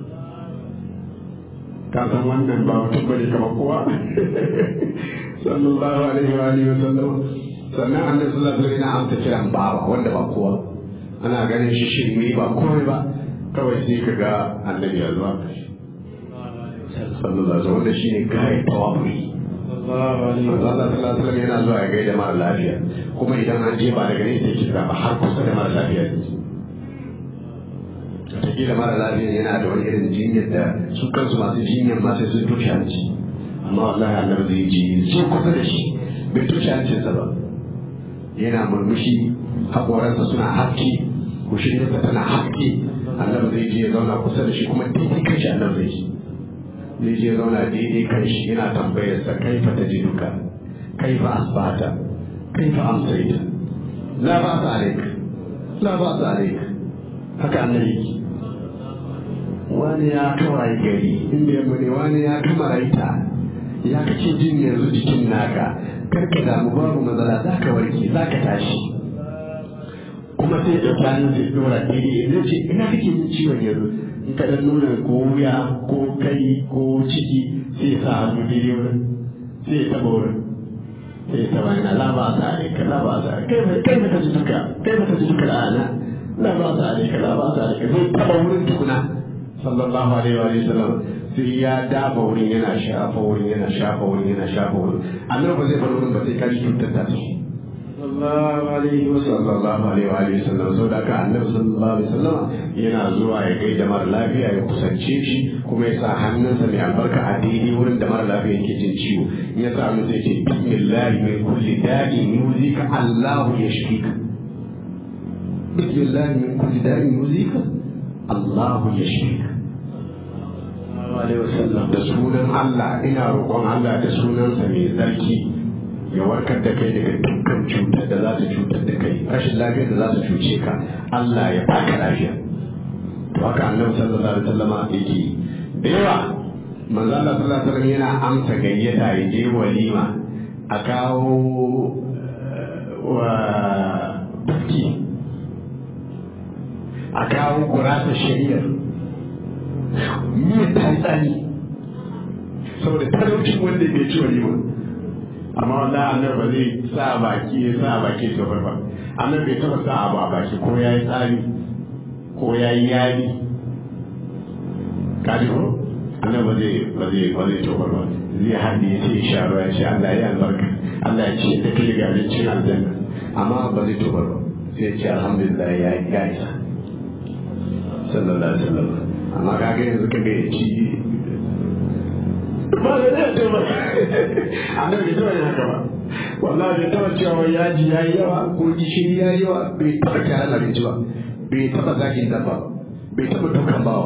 ka san wannan ba mutum bane kamar kowa sallallahu alaihi wa alihi wa sallam sannan annabi sallallahu alaihi wa sallam amsa kiran bawa wanda ba kowa ana ganin shi shirme ba komai ba kawai sai ka ga annabi ya zuwa sallallahu alaihi wa sallam wanda shine kai tawafuri صلى الله عليه manzo وسلم Allah sallallahu alaihi wa sallam yana zuwa ya gaida mara lafiya kuma idan an je ba daga nesa yake ba har kusa da mara lafiya ne wataƙila mara lafiya yana da wani irin jinyar da su kansu masu jinyar ma sai sun tushe hanci amma wallahi annabi zai ji sai kusa da shi bai tushe hancinsa ba yana murmushi haƙoransa suna haske kushirinsa tana haske annabi zai je ya zauna kusa da shi kuma daidai kan shi annabi zai ji zai je ya zauna daidai kan shi yana tambayarsa kaifa ta ji duka kaifa asbata kaifa amsaita la ba sa alaik la ba sa alaik haka annabi yake wani ya kawai gari inda yamma ne wani ya kamaraita ya kake jin yanzu jikin naka karka damu babu matsala za ka warke za ka tashi kuma sai da kwanan sai dora daidai zai ce ina kake jin ciwon yanzu in ka dan nuna ko wuya ko kai ko ciki sai ya sa hannu daidai wurin sai ya taba wurin sai ya taba yana la ba sa ne ka la ba sa kai ba kai ba ka ji duka kai ba ka ji duka da ana la ba sa ne ka la ba sa ne ka zai taba wurin tukuna sallallahu alaihi wa sallam sai ya dafa wurin yana shafa wurin yana shafa wurin yana shafa wurin annabi ba zai bar wurin ba sai kaji cutar ta su صلى sallallahu alaihi wa sallam sallallahu alaihi wa alihi sallam sau da aka annabi sallallahu alaihi wasallam yana zuwa ya gaida mara lafiya ya kusance shi kuma ya sa hannunsa mai albarka a daidai wurin da mara lafiya yake jin ciwo in ya sa hannu sai ce bismillahi min kulli da'in yuzika Allahu yashfika bismillahi min kulli da'in yuzika Allahu yashfika alaihi wa sallam da sunan Allah ina roƙon Allah da sunansa mai tsarki ya warkar da kai daga dukkan cutar da za ta cutar da kai rashin lafiyar da za ta cuce ka Allah ya baka lafiya to haka annabi sallallahu alaihi wasallam yake da yawa manzo Allah sallallahu alaihi wasallam yana amsa gayyata ya je walima a kawo wa biki a kawo gurasa shari'ar miyar ta yi tsani saboda talaucin wanda bai ci walima amma wanda annabi ba zai sa baki ya sa baki ya tofar ba annabi bai taba sa abu a baki ko ya yi tsari ko ya yi yari kaji ko annabi ba zai ba zai ba zai tofar ba zai haɗe ya ce sha ruwa ya ce Allah ya albarka Allah ya ce da kai daga abincin aljanna amma ba zai tofar ba sai ya ce alhamdulillah ya ya isa sallallahu alaihi wasallam amma kaga yanzu kaga ya ci ba da zai taba annabi bai taba yin haka ba wallahi bai taba cewa yaji yayi yawa ko gishiri yayi yawa bai taba kyaran abinci ba bai taba zagin dabba ba bai taba dukan bawa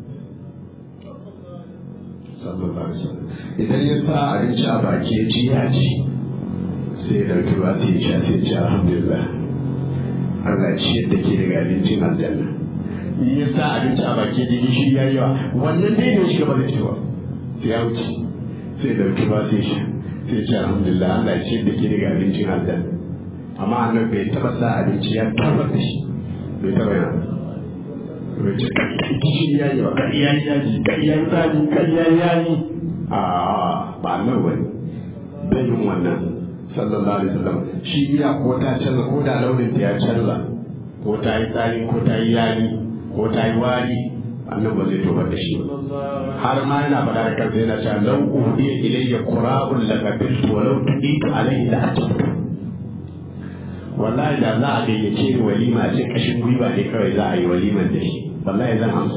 sallallahu alaihi wasallam idan ya sa abinci a baki ya ci ya ci sai ya dauki ba sai ya sha sai ya ci alhamdulillah Allah ya ciyar da ke daga abincin aljanna in ya sa abinci a baki da gishiri yayi yawa wannan dai ne shi gaba da cewa sai ya wuce sai dauki ba sai sha sai ce alhamdulillah Allah ya ce da ke daga abincin aljanna amma annabi bai taba sa abinci ya tabar da shi bai taba yana bai ce kishi ya yi wa kariya ya ji kariya ya ji kariya ya yi a ba annabi bane bai yin wannan sallallahu alaihi wasallam shi iya ko ta canza ko da launin ta ya canza ko ta yi tsari ko ta yi yayi ko ta yi wari annabi ba zai tobar da shi ba har ma yana faɗa da kansa yana cewa lau uhiya ilayya qura'un la qabiltu wa law tuqitu alayhi la atabtu wallahi da za a gayyace ni walima ce kashin gwiwa ne kawai za a yi waliman da shi wallahi zan amsa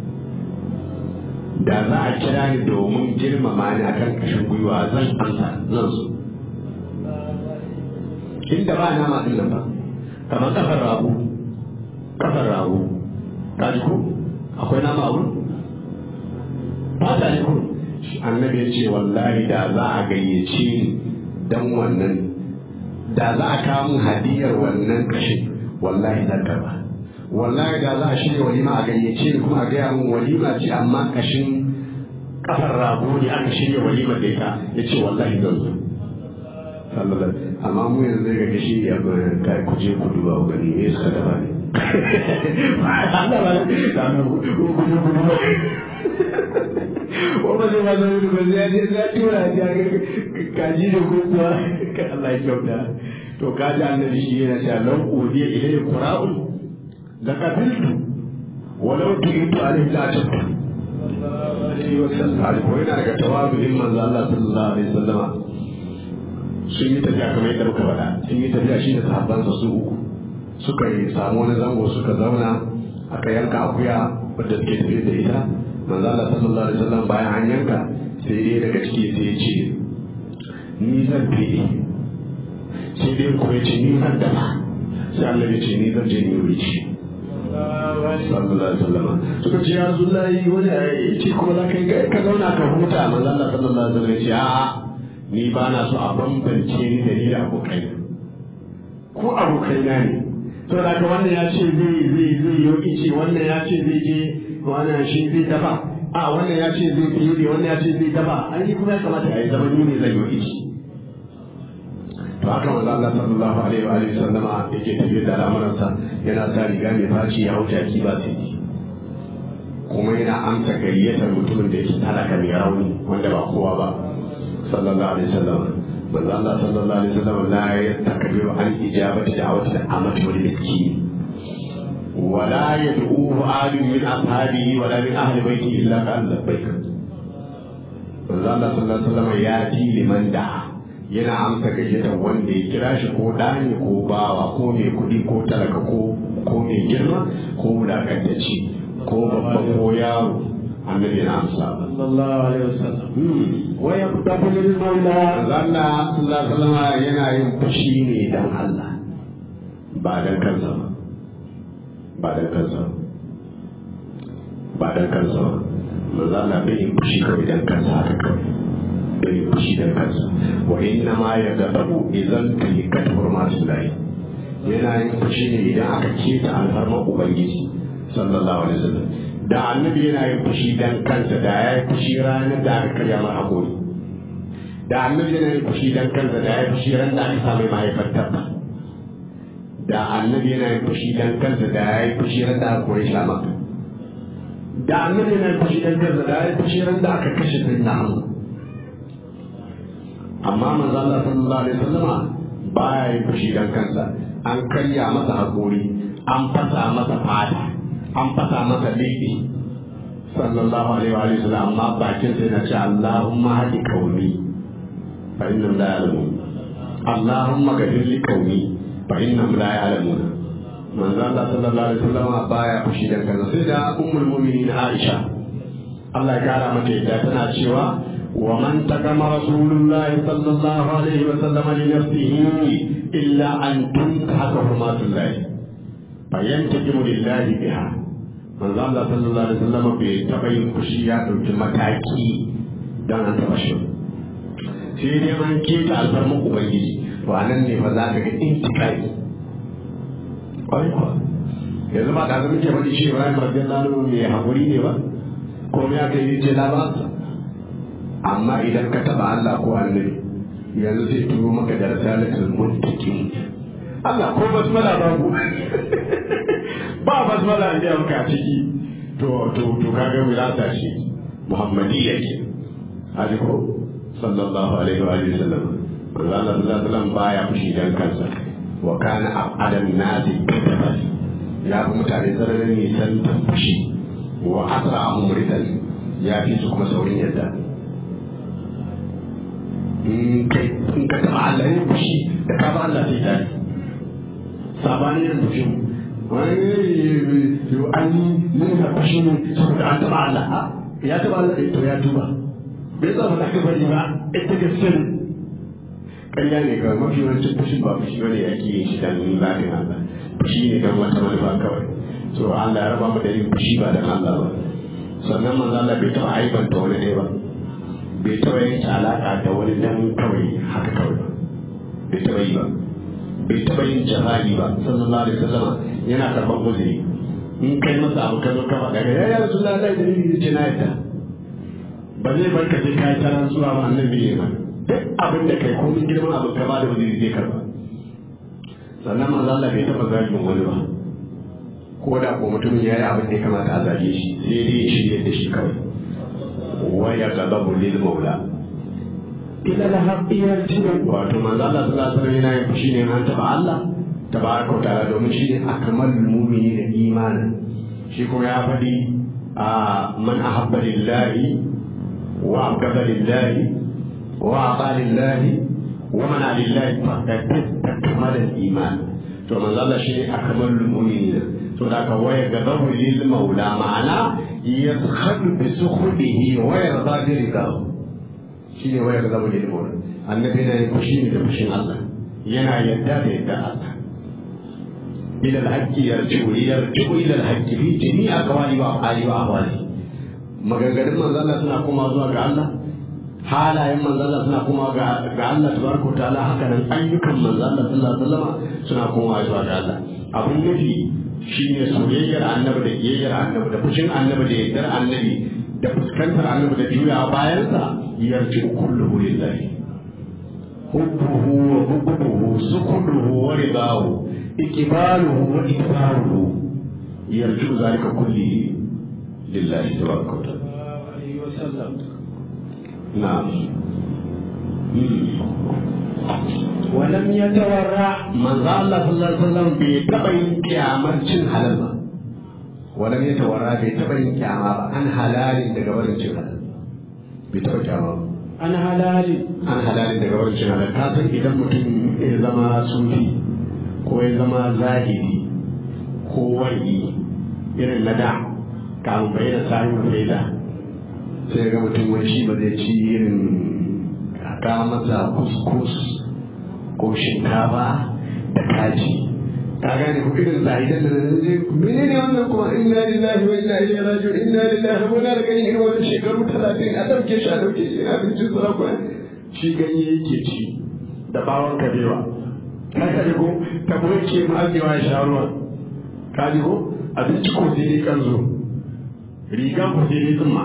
da za a kira ni domin girmama ni akan kashin gwiwa zan amsa zan so inda ba nama din nan ba kamar kafar rago kafar rago ka ji ko akwai nama a wurin fata ne kun annabi ya ce wallahi da za a gayyace ni dan wannan da za a kawo mun hadiyar wannan kashin wallahi zan karba wallahi da za a shirya walima a gayyace ni kuma a gaya mun walima ce amma kashin kafar rago ne aka shirya walima da ita ya ce wallahi zan zo amma mu yanzu zai ga kashi ya kai kuje ku duba ku gani me suka dafa ne Allah ba da ku ku ku wanda zai mazan wani ba zai je zai tura ya ga kaji da kuma ka Allah ya kyauta to kaji annabi shi yana cewa lan udiya ilayhi qura'un la qabiltu walau tu'itu alayhi la tabtu alaihi wasallam ko yana daga tawazu'in manzo Allah sallallahu alaihi wasallama sun yi tafiya kamar yadda muka faɗa sun yi tafiya shi da sahabbansa su uku suka yi samu wani zango suka zauna aka yanka akuya wadda suke tafiya da ita manzo Allah sallallahu alaihi wasallam bayan an yanka sai dai daga ciki sai ya ce ni zan fide sai dai kuma ya ce ni zan dafa sai Allah ya ce ni zan je ni wuri ci sallallahu alaihi wasallam suka ce ya Rasulullahi wani ya ce kuma za ka yi ka zauna ka huta manzo Allah sallallahu alaihi wasallam ya ce a'a ni ba na so a bambance ni da ni da abokai ko abokai na ne to da ka wannan ya ce zai zai zai yi ice wannan ya ce zai je wannan shi zai dafa a wannan ya ce zai fiye ne wannan ya ce zai dafa an yi kuma ya kamata a yi zama ni ne zai yi ice to haka manzo Allah sallallahu alaihi wa alihi sallama yake tafiyar da al'amuransa yana sa riga mai faci ya hau jaki ba sai kuma yana amsa gayyatar mutumin da yake talaka mai rauni wanda ba kowa ba sallallahu alaihi wasallam manzo Allah sallallahu alaihi wasallam la yastakbiru an ijabati da'wati al-amati wal miskin ولا يدعوه آل من أصحابه ولا من أهل بيته إلا قال لبيك manzo Allah sallallahu alaihi wasallam ya ji liman da yana amsa gayyatar wanda ya kira shi ko ɗani ko bawa ko mai kuɗi ko talaka ko ko mai girma ko wulakantacce ko babba ko yaro annabi yana amsa sallallahu alaihi wasallam Hmm. wa yaqdamu lil maula Allah sallallahu alaihi wasallam yana yin fushi ne dan Allah ba dan kansa ba ba dan kansa ba ba dan kansa ba manzo Allah bai yin fushi kawai dan kansa haka kawai bai yin fushi dan kansa wa inna ma yagdabu idan tulikat hurmatullahi yana yin fushi ne idan aka keta alfarmar ubangiji sallallahu alaihi wasallam da annabi yana yin fushi dan kansa da ya yi fushi ranar da aka karya mar hakuri da annabi yana yin fushi dan kansa da ya yi fushi ran da aka sa mai mahaifar tabba da annabi yana yin fushi dan kansa da ya yi fushi ran da aka kore shi a maka da annabi yana yin fushi dan kansa da ya yi fushi ran da aka kashe sai na hannu amma manzo Allah sallallahu alaihi wasallama baya yin fushi dan kansa an karya masa hakuri an fasa masa fata an fasa masa lebe sallallahu alaihi wa alihi wasallam amma bakin sai na ce Allahumma hadi kauni fa innahum la ya'lamun Allahumma ghfir li kauni fa innahum la ya'lamun manzo Allah sallallahu alaihi wasallam baya fushi dan kansa sai da ummul mu'minin Aisha Allah ya kara mata yadda tana cewa ومن تكم رسول الله صلى الله عليه وسلم لنفسه إلا أن تنتهك حرمات الله فينتقم لله بها من الله صلى الله عليه وسلم بتبين خشيات المتاكي دون أن تبشر sai dai an keta alfarmar ubangiji to a nan ne fa za ka ga intikari ƙwarai kuwa yanzu ba da zama ke faɗi shi Ibrahim radiyallahu anhu mai haƙuri ne ba ko me aka yi ce labaransa amma idan ka taba Allah ko annabi yanzu zai turo maka da risalatul muttaqin Allah ko basmala babu ba basmala an gaya maka a ciki to to to kaga wilasa shi muhammadiyya ke hadi ko sallallahu alaihi wa alihi wasallam manzo Allah sallallahu alaihi wasallam baya fushi dan kansa wa kana abadan nasi kitaban ya fi mutane sararin nisan fushi wa asra umridan ya fi su kuma saurin yadda in ka taɓa Allah yin fushi da ka ba Allah sai tare sabani yin fushin wani yau an yi nuna fushi ne saboda an taɓa Allah ya taɓa Allah to ya tuba bai zama da ka bari ba ita gaske ne ƙarya ne kawai mafi yawancin fushin ba fushi bane ake yin shi dan zafin Allah fushi ne don wata manufa kawai so Allah ya raba mu da yin fushi ba dan Allah ba sannan manzo Allah bai taɓa aibanta wani ɗaya ba bai taɓa yanke alaƙa da wani dan kawai haka kawai ba bai taɓa yi ba bai taɓa yin jafa'i ba sallallahu alaihi wasallam yana karɓar uzuri in kai masa abu ka zo ka faɗa ga ya rasu Allah da dalili ce na yadda ba zai bar ka sai ka yi taran zuwa ba annabi ne ba duk abin da kai ko min girman abu ka ba da uzuri zai karɓa sannan manzo Allah bai taɓa zagin wani ba ko da ko mutumin ya yi abin da ya kamata a zage shi sai dai ya shirya da shi kawai ويغضب للمولى ila al-haqqi yarji'u wato manzo Allah sallallahu alaihi wasallam yana yin fushi ne an taba Allah tabaraka wa ta'ala domin shi ne akmalul mu'mini da imani shi kuma ya faɗi a man ahabba lillahi wa abgada lillahi wa ata lillahi wa mana lillahi faqad takmala al-iman to manzo Allah shi ne akmalul mu'minina to da ka waya gadabu lil maula ma'ana yaskhadu bi sukhdihi wa yarda bi ridahu shine waya gadabu lil maula annabi yana yin fushi ne da fushin Allah yana yadda da yadda Allah ila al-haqqi yarji'u yarji'u ila al-haqqi fi jami'i aqwali wa af'ali wa ahwali maganganun manzo Allah suna koma zuwa ga Allah halayen manzo Allah suna koma ga ga Allah tabaraka wa ta'ala haka nan ayyukan manzo Allah sallallahu alaihi wasallam suna koma zuwa ga Allah abun nufi shi ne soyayyar annabi da kiyayyar annabi da fushin annabi da yardar annabi da fuskantar annabi da juya bayansa yarji kulluhu lillahi hubbuhu wa hubbuhu sukuduhu wa ridahu ikibaluhu wa ikbaruhu yarji zalika kullihi lillahi tabaraka wa ta'ala alaihi wasallam na'am ولم يتورع manzo Allah sallallahu alaihi wasallam bai taba yin kiyamar cin halal ba wala ya tawara bai taba yin kiyama ba an halalin daga barin cin halal bai taba kiyama ba عن حلال an halalin daga wurin cin halal ka san idan mutum ya zama sufi ko ya zama zahiri ko wani irin na da kamun bayyana sahibin faida sai ga mutum wani shi ba zai ci irin ka masa kuskus ko shinkafa da kaji ka gane ko irin zahidan da nan zai menene wannan kuma inna lillahi wa inna ilaihi raji'un inna lillahi wa inna ilaihi raji'un irin wannan shekaru 30 a dauke shi a dauke shi a bincin sarakuna shi ganye yake ci da bawon kabewa ka ji ko tabo yake ma'azewa ya sha ruwa ka ji ko abinci ko sai dai kanzo riga ko sai dai tsumma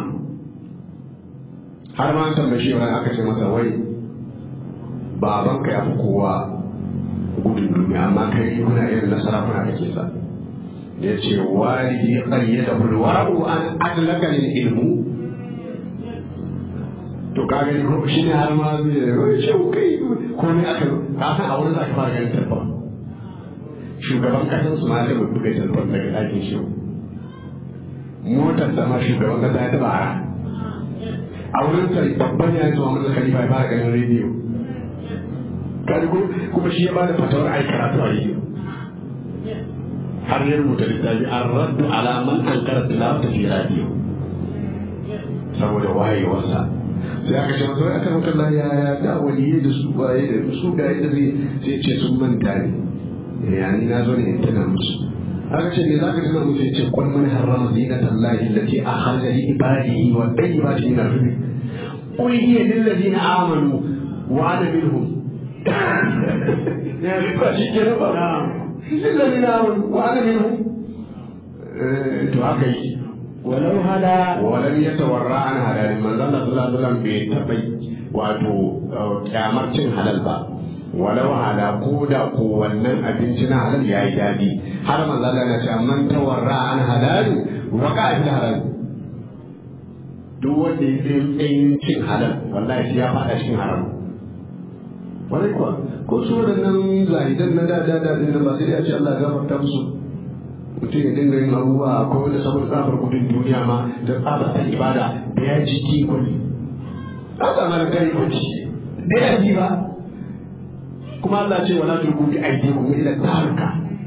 har ma an tambaye shi wani aka ce masa wai babanka ya fi kowa gudun duniya amma kai kuna irin na sarakuna kake sa ya ce walidi qayyada bil wara'u an adlaka lil ilmu to ka gani ko shi ne har ma zai yi ce kai ko ne aka ka san a wurin zaka fara ganin tarfa shugaban kasan su ma zai mutu kai tarfa daga ɗakin shi motar da ma shugaban kasa ya taɓa ara a wurin sa babban ya zuwa mun khalifa ya fara ganin rediyo kaji ko kuma shi ya bada fatawar ai karatu a rediyo har ya rubuta littafi an raddu ala man ankara tilawata fi radiyo saboda wayewarsa sai aka ce masa aka maka la ya ya da waliye da su baye da su ga yadda zai sai ce sun manta ne ya ni na zo ne in tana musu aka ce me za ka tana musu ya ce kwan man harrama zinata allahi allati akhraja li ibadihi wa tayyibati min ar-rizq qul hiya lil ladina amanu wa ana minhum ba shi ke ba lil ladina amanu wa ana minhum to haka yi ولو هدى ولم يتورع عن حلال من ظل صلى الله عليه وسلم بيتبي wato kyamar cin halal ba walau hala ko da ko wannan abinci na halal ya yi daɗi har manzo Allah na ce man tawarra an halal wa ka fi halal duk wanda ya yi tsayin cin halal wallahi ya faɗa cikin haram wani kuwa ko su waɗannan zahidan na da da da din ba sai ya ce Allah ya gafarta musu mutum ya dinga yin abubuwa ko wanda saboda tsabar gudun duniya ma da tsabar ta ibada da ya ji kikoni an samu da kai kwanci da ya ji ba kuma Allah ce wala turku bi aidikum ila taruka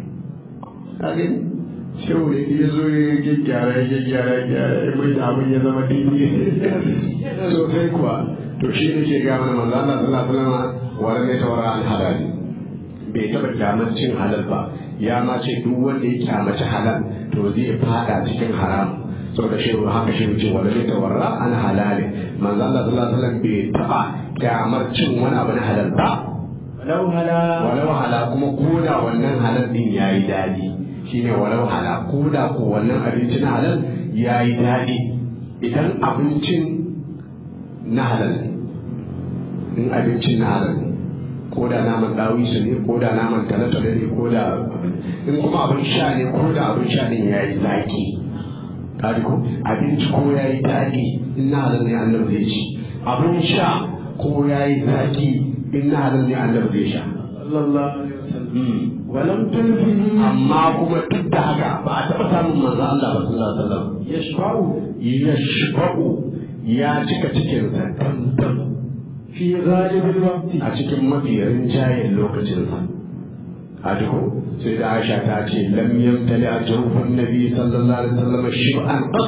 kage shehu ne ya zo ya gyaggyara ya gyaggyara ya gyara ya mai da abin ya zama daidai so kai kuwa to shi ne ke ga mana manzo Allah sallallahu alaihi wasallam wala ne tawara al halali bai taba kyamar cin halal ba ya ma ce duk wanda ya kyamaci halal to zai fada cikin haram saboda shi haka shi ce wala ne tawarra an halali manzo Allah sallallahu alaihi wasallam bai taba kyamar cin wani abu na halal ba ولو هدى walau hala kuma koda wannan halal din yayi dadi shine walau hala koda ko wannan abinci na halal yayi dadi idan abincin na halal ne in abincin na halal ne ko da naman dawisu ne ko da naman talatale ne ko da in kuma abin sha ne ko da abin sha din ya yi zaki kaji ko abinci ko ya yi daɗi in na halal ne annabi zai ci abin sha ko ya yi zaki in na halal ne annabi zai sha صلى الله عليه وسلم ولم تلفه amma kuma duk da haka ba a taɓa samun manzo Allah ba sallallahu alaihi wasallam يشفع ya shifa'u ya cika cikinsa tantan في غالب الوقت a cikin mafi rinjayen lokacinsa a duku sai da aisha ta ce lam yamtali a jawfin nabi sallallahu alaihi wasallam shib'an qat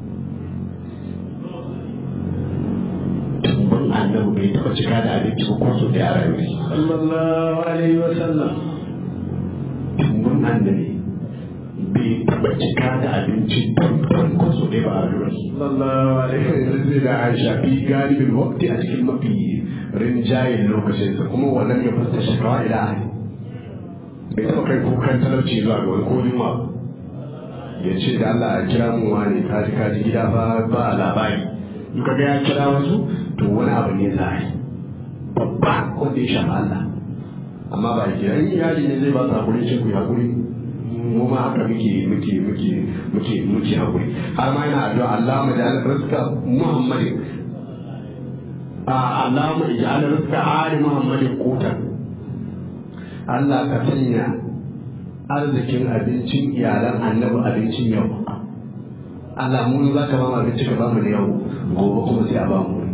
tumbin annabi bai taba cika da abinci ba ko so da yara yau صلى الله عليه وسلم tumbin annabi bai taba cika da abinci tantan ko so da ba a yau صلى الله عليه وسلم sai da aisha fi galibin wakti a cikin mafi rinjayen lokacinsa kuma wannan ya fasta shakawa ila ahli bai taɓa kai kukan talauci zuwa ga wani kodin ma ya ce da Allah ya kira mu wani kaji kaji gida ba ba labari in ka ga ya kira wasu to wani abu ne za a yi babba wanda ya shafa Allah amma ba ya kira in iyali ne zai ba su hakuri ce ku yi hakuri mu ma haka muke muke muke muke muke hakuri har ma yana addu'a Allah mu da rizqa Muhammadin a Allah mu ija'al rizqa ali Muhammadin qutan Allah ka sanya arzikin abincin iyalan annabi abincin yau Allah mu za ka ba mu abinci ka ba mu da yau gobe kuma sai a ba mu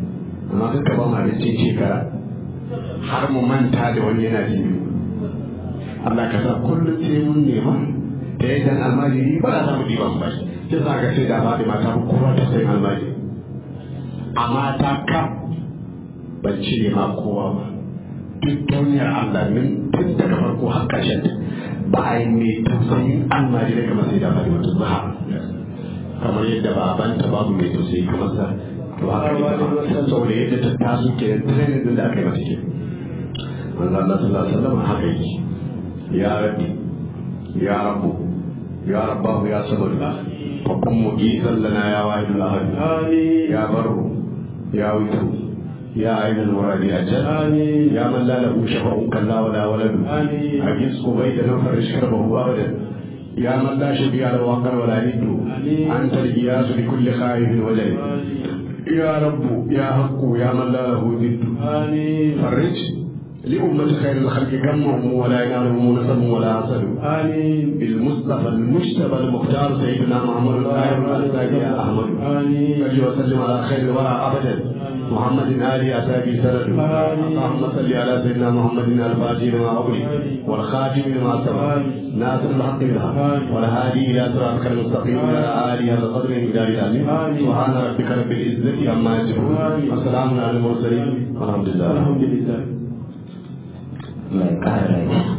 amma duka ba mu abincin shekara har mu manta da wani yana jini Allah ka sa kullum sai mun nema da yadda almajiri ba za mu diban ba sai za ka sai da ba da mata ba kowa ta sai almajiri amma ta ka ban cire ma kowa ba duk duniyar Allah min tun daga farko har ƙarshen ba a yi mai tausayin almajiri kamar sai da ba da wata zuha kamar yadda babanta babu mai tausayi kamar sa to haka ita ma saboda yadda ta taso ke training din da aka yi mata ke manzo Allah sallallahu alaihi wasallam haka yake ya rabbi ya rabbu ya rabbahu ya sabr fa kun mujisan lana ya wahidul ahad ya barru ya witru يا عين المراد أجل يا من لا له شفع كلا ولا ولد أجلس قبيدا فرش كربه أبدا يا من لا شبيه له وقر ولا ند أنت الإياس لكل خائف وجل يا رب يا حق يا من لا له ند فرج لأمة خير الخلق كمهم ولا ينالهم نسب ولا حسد بالمصطفى المجتبى المختار سيدنا محمد الطاهر الأنسابي يا أحمد صل وسلم على خير الورى أبدا محمد آل أسابي سند اللهم صل على سيدنا محمد الفاتح لما أغلق والخاتم لما سبق ناصر الحق بالحق والهادي إلى صراطك المستقيم وعلى آله على قدر المقدار العظيم سبحان ربك رب العزة عما يصفون وسلام على المرسلين والحمد لله الحمد لله mai ƙara lafiya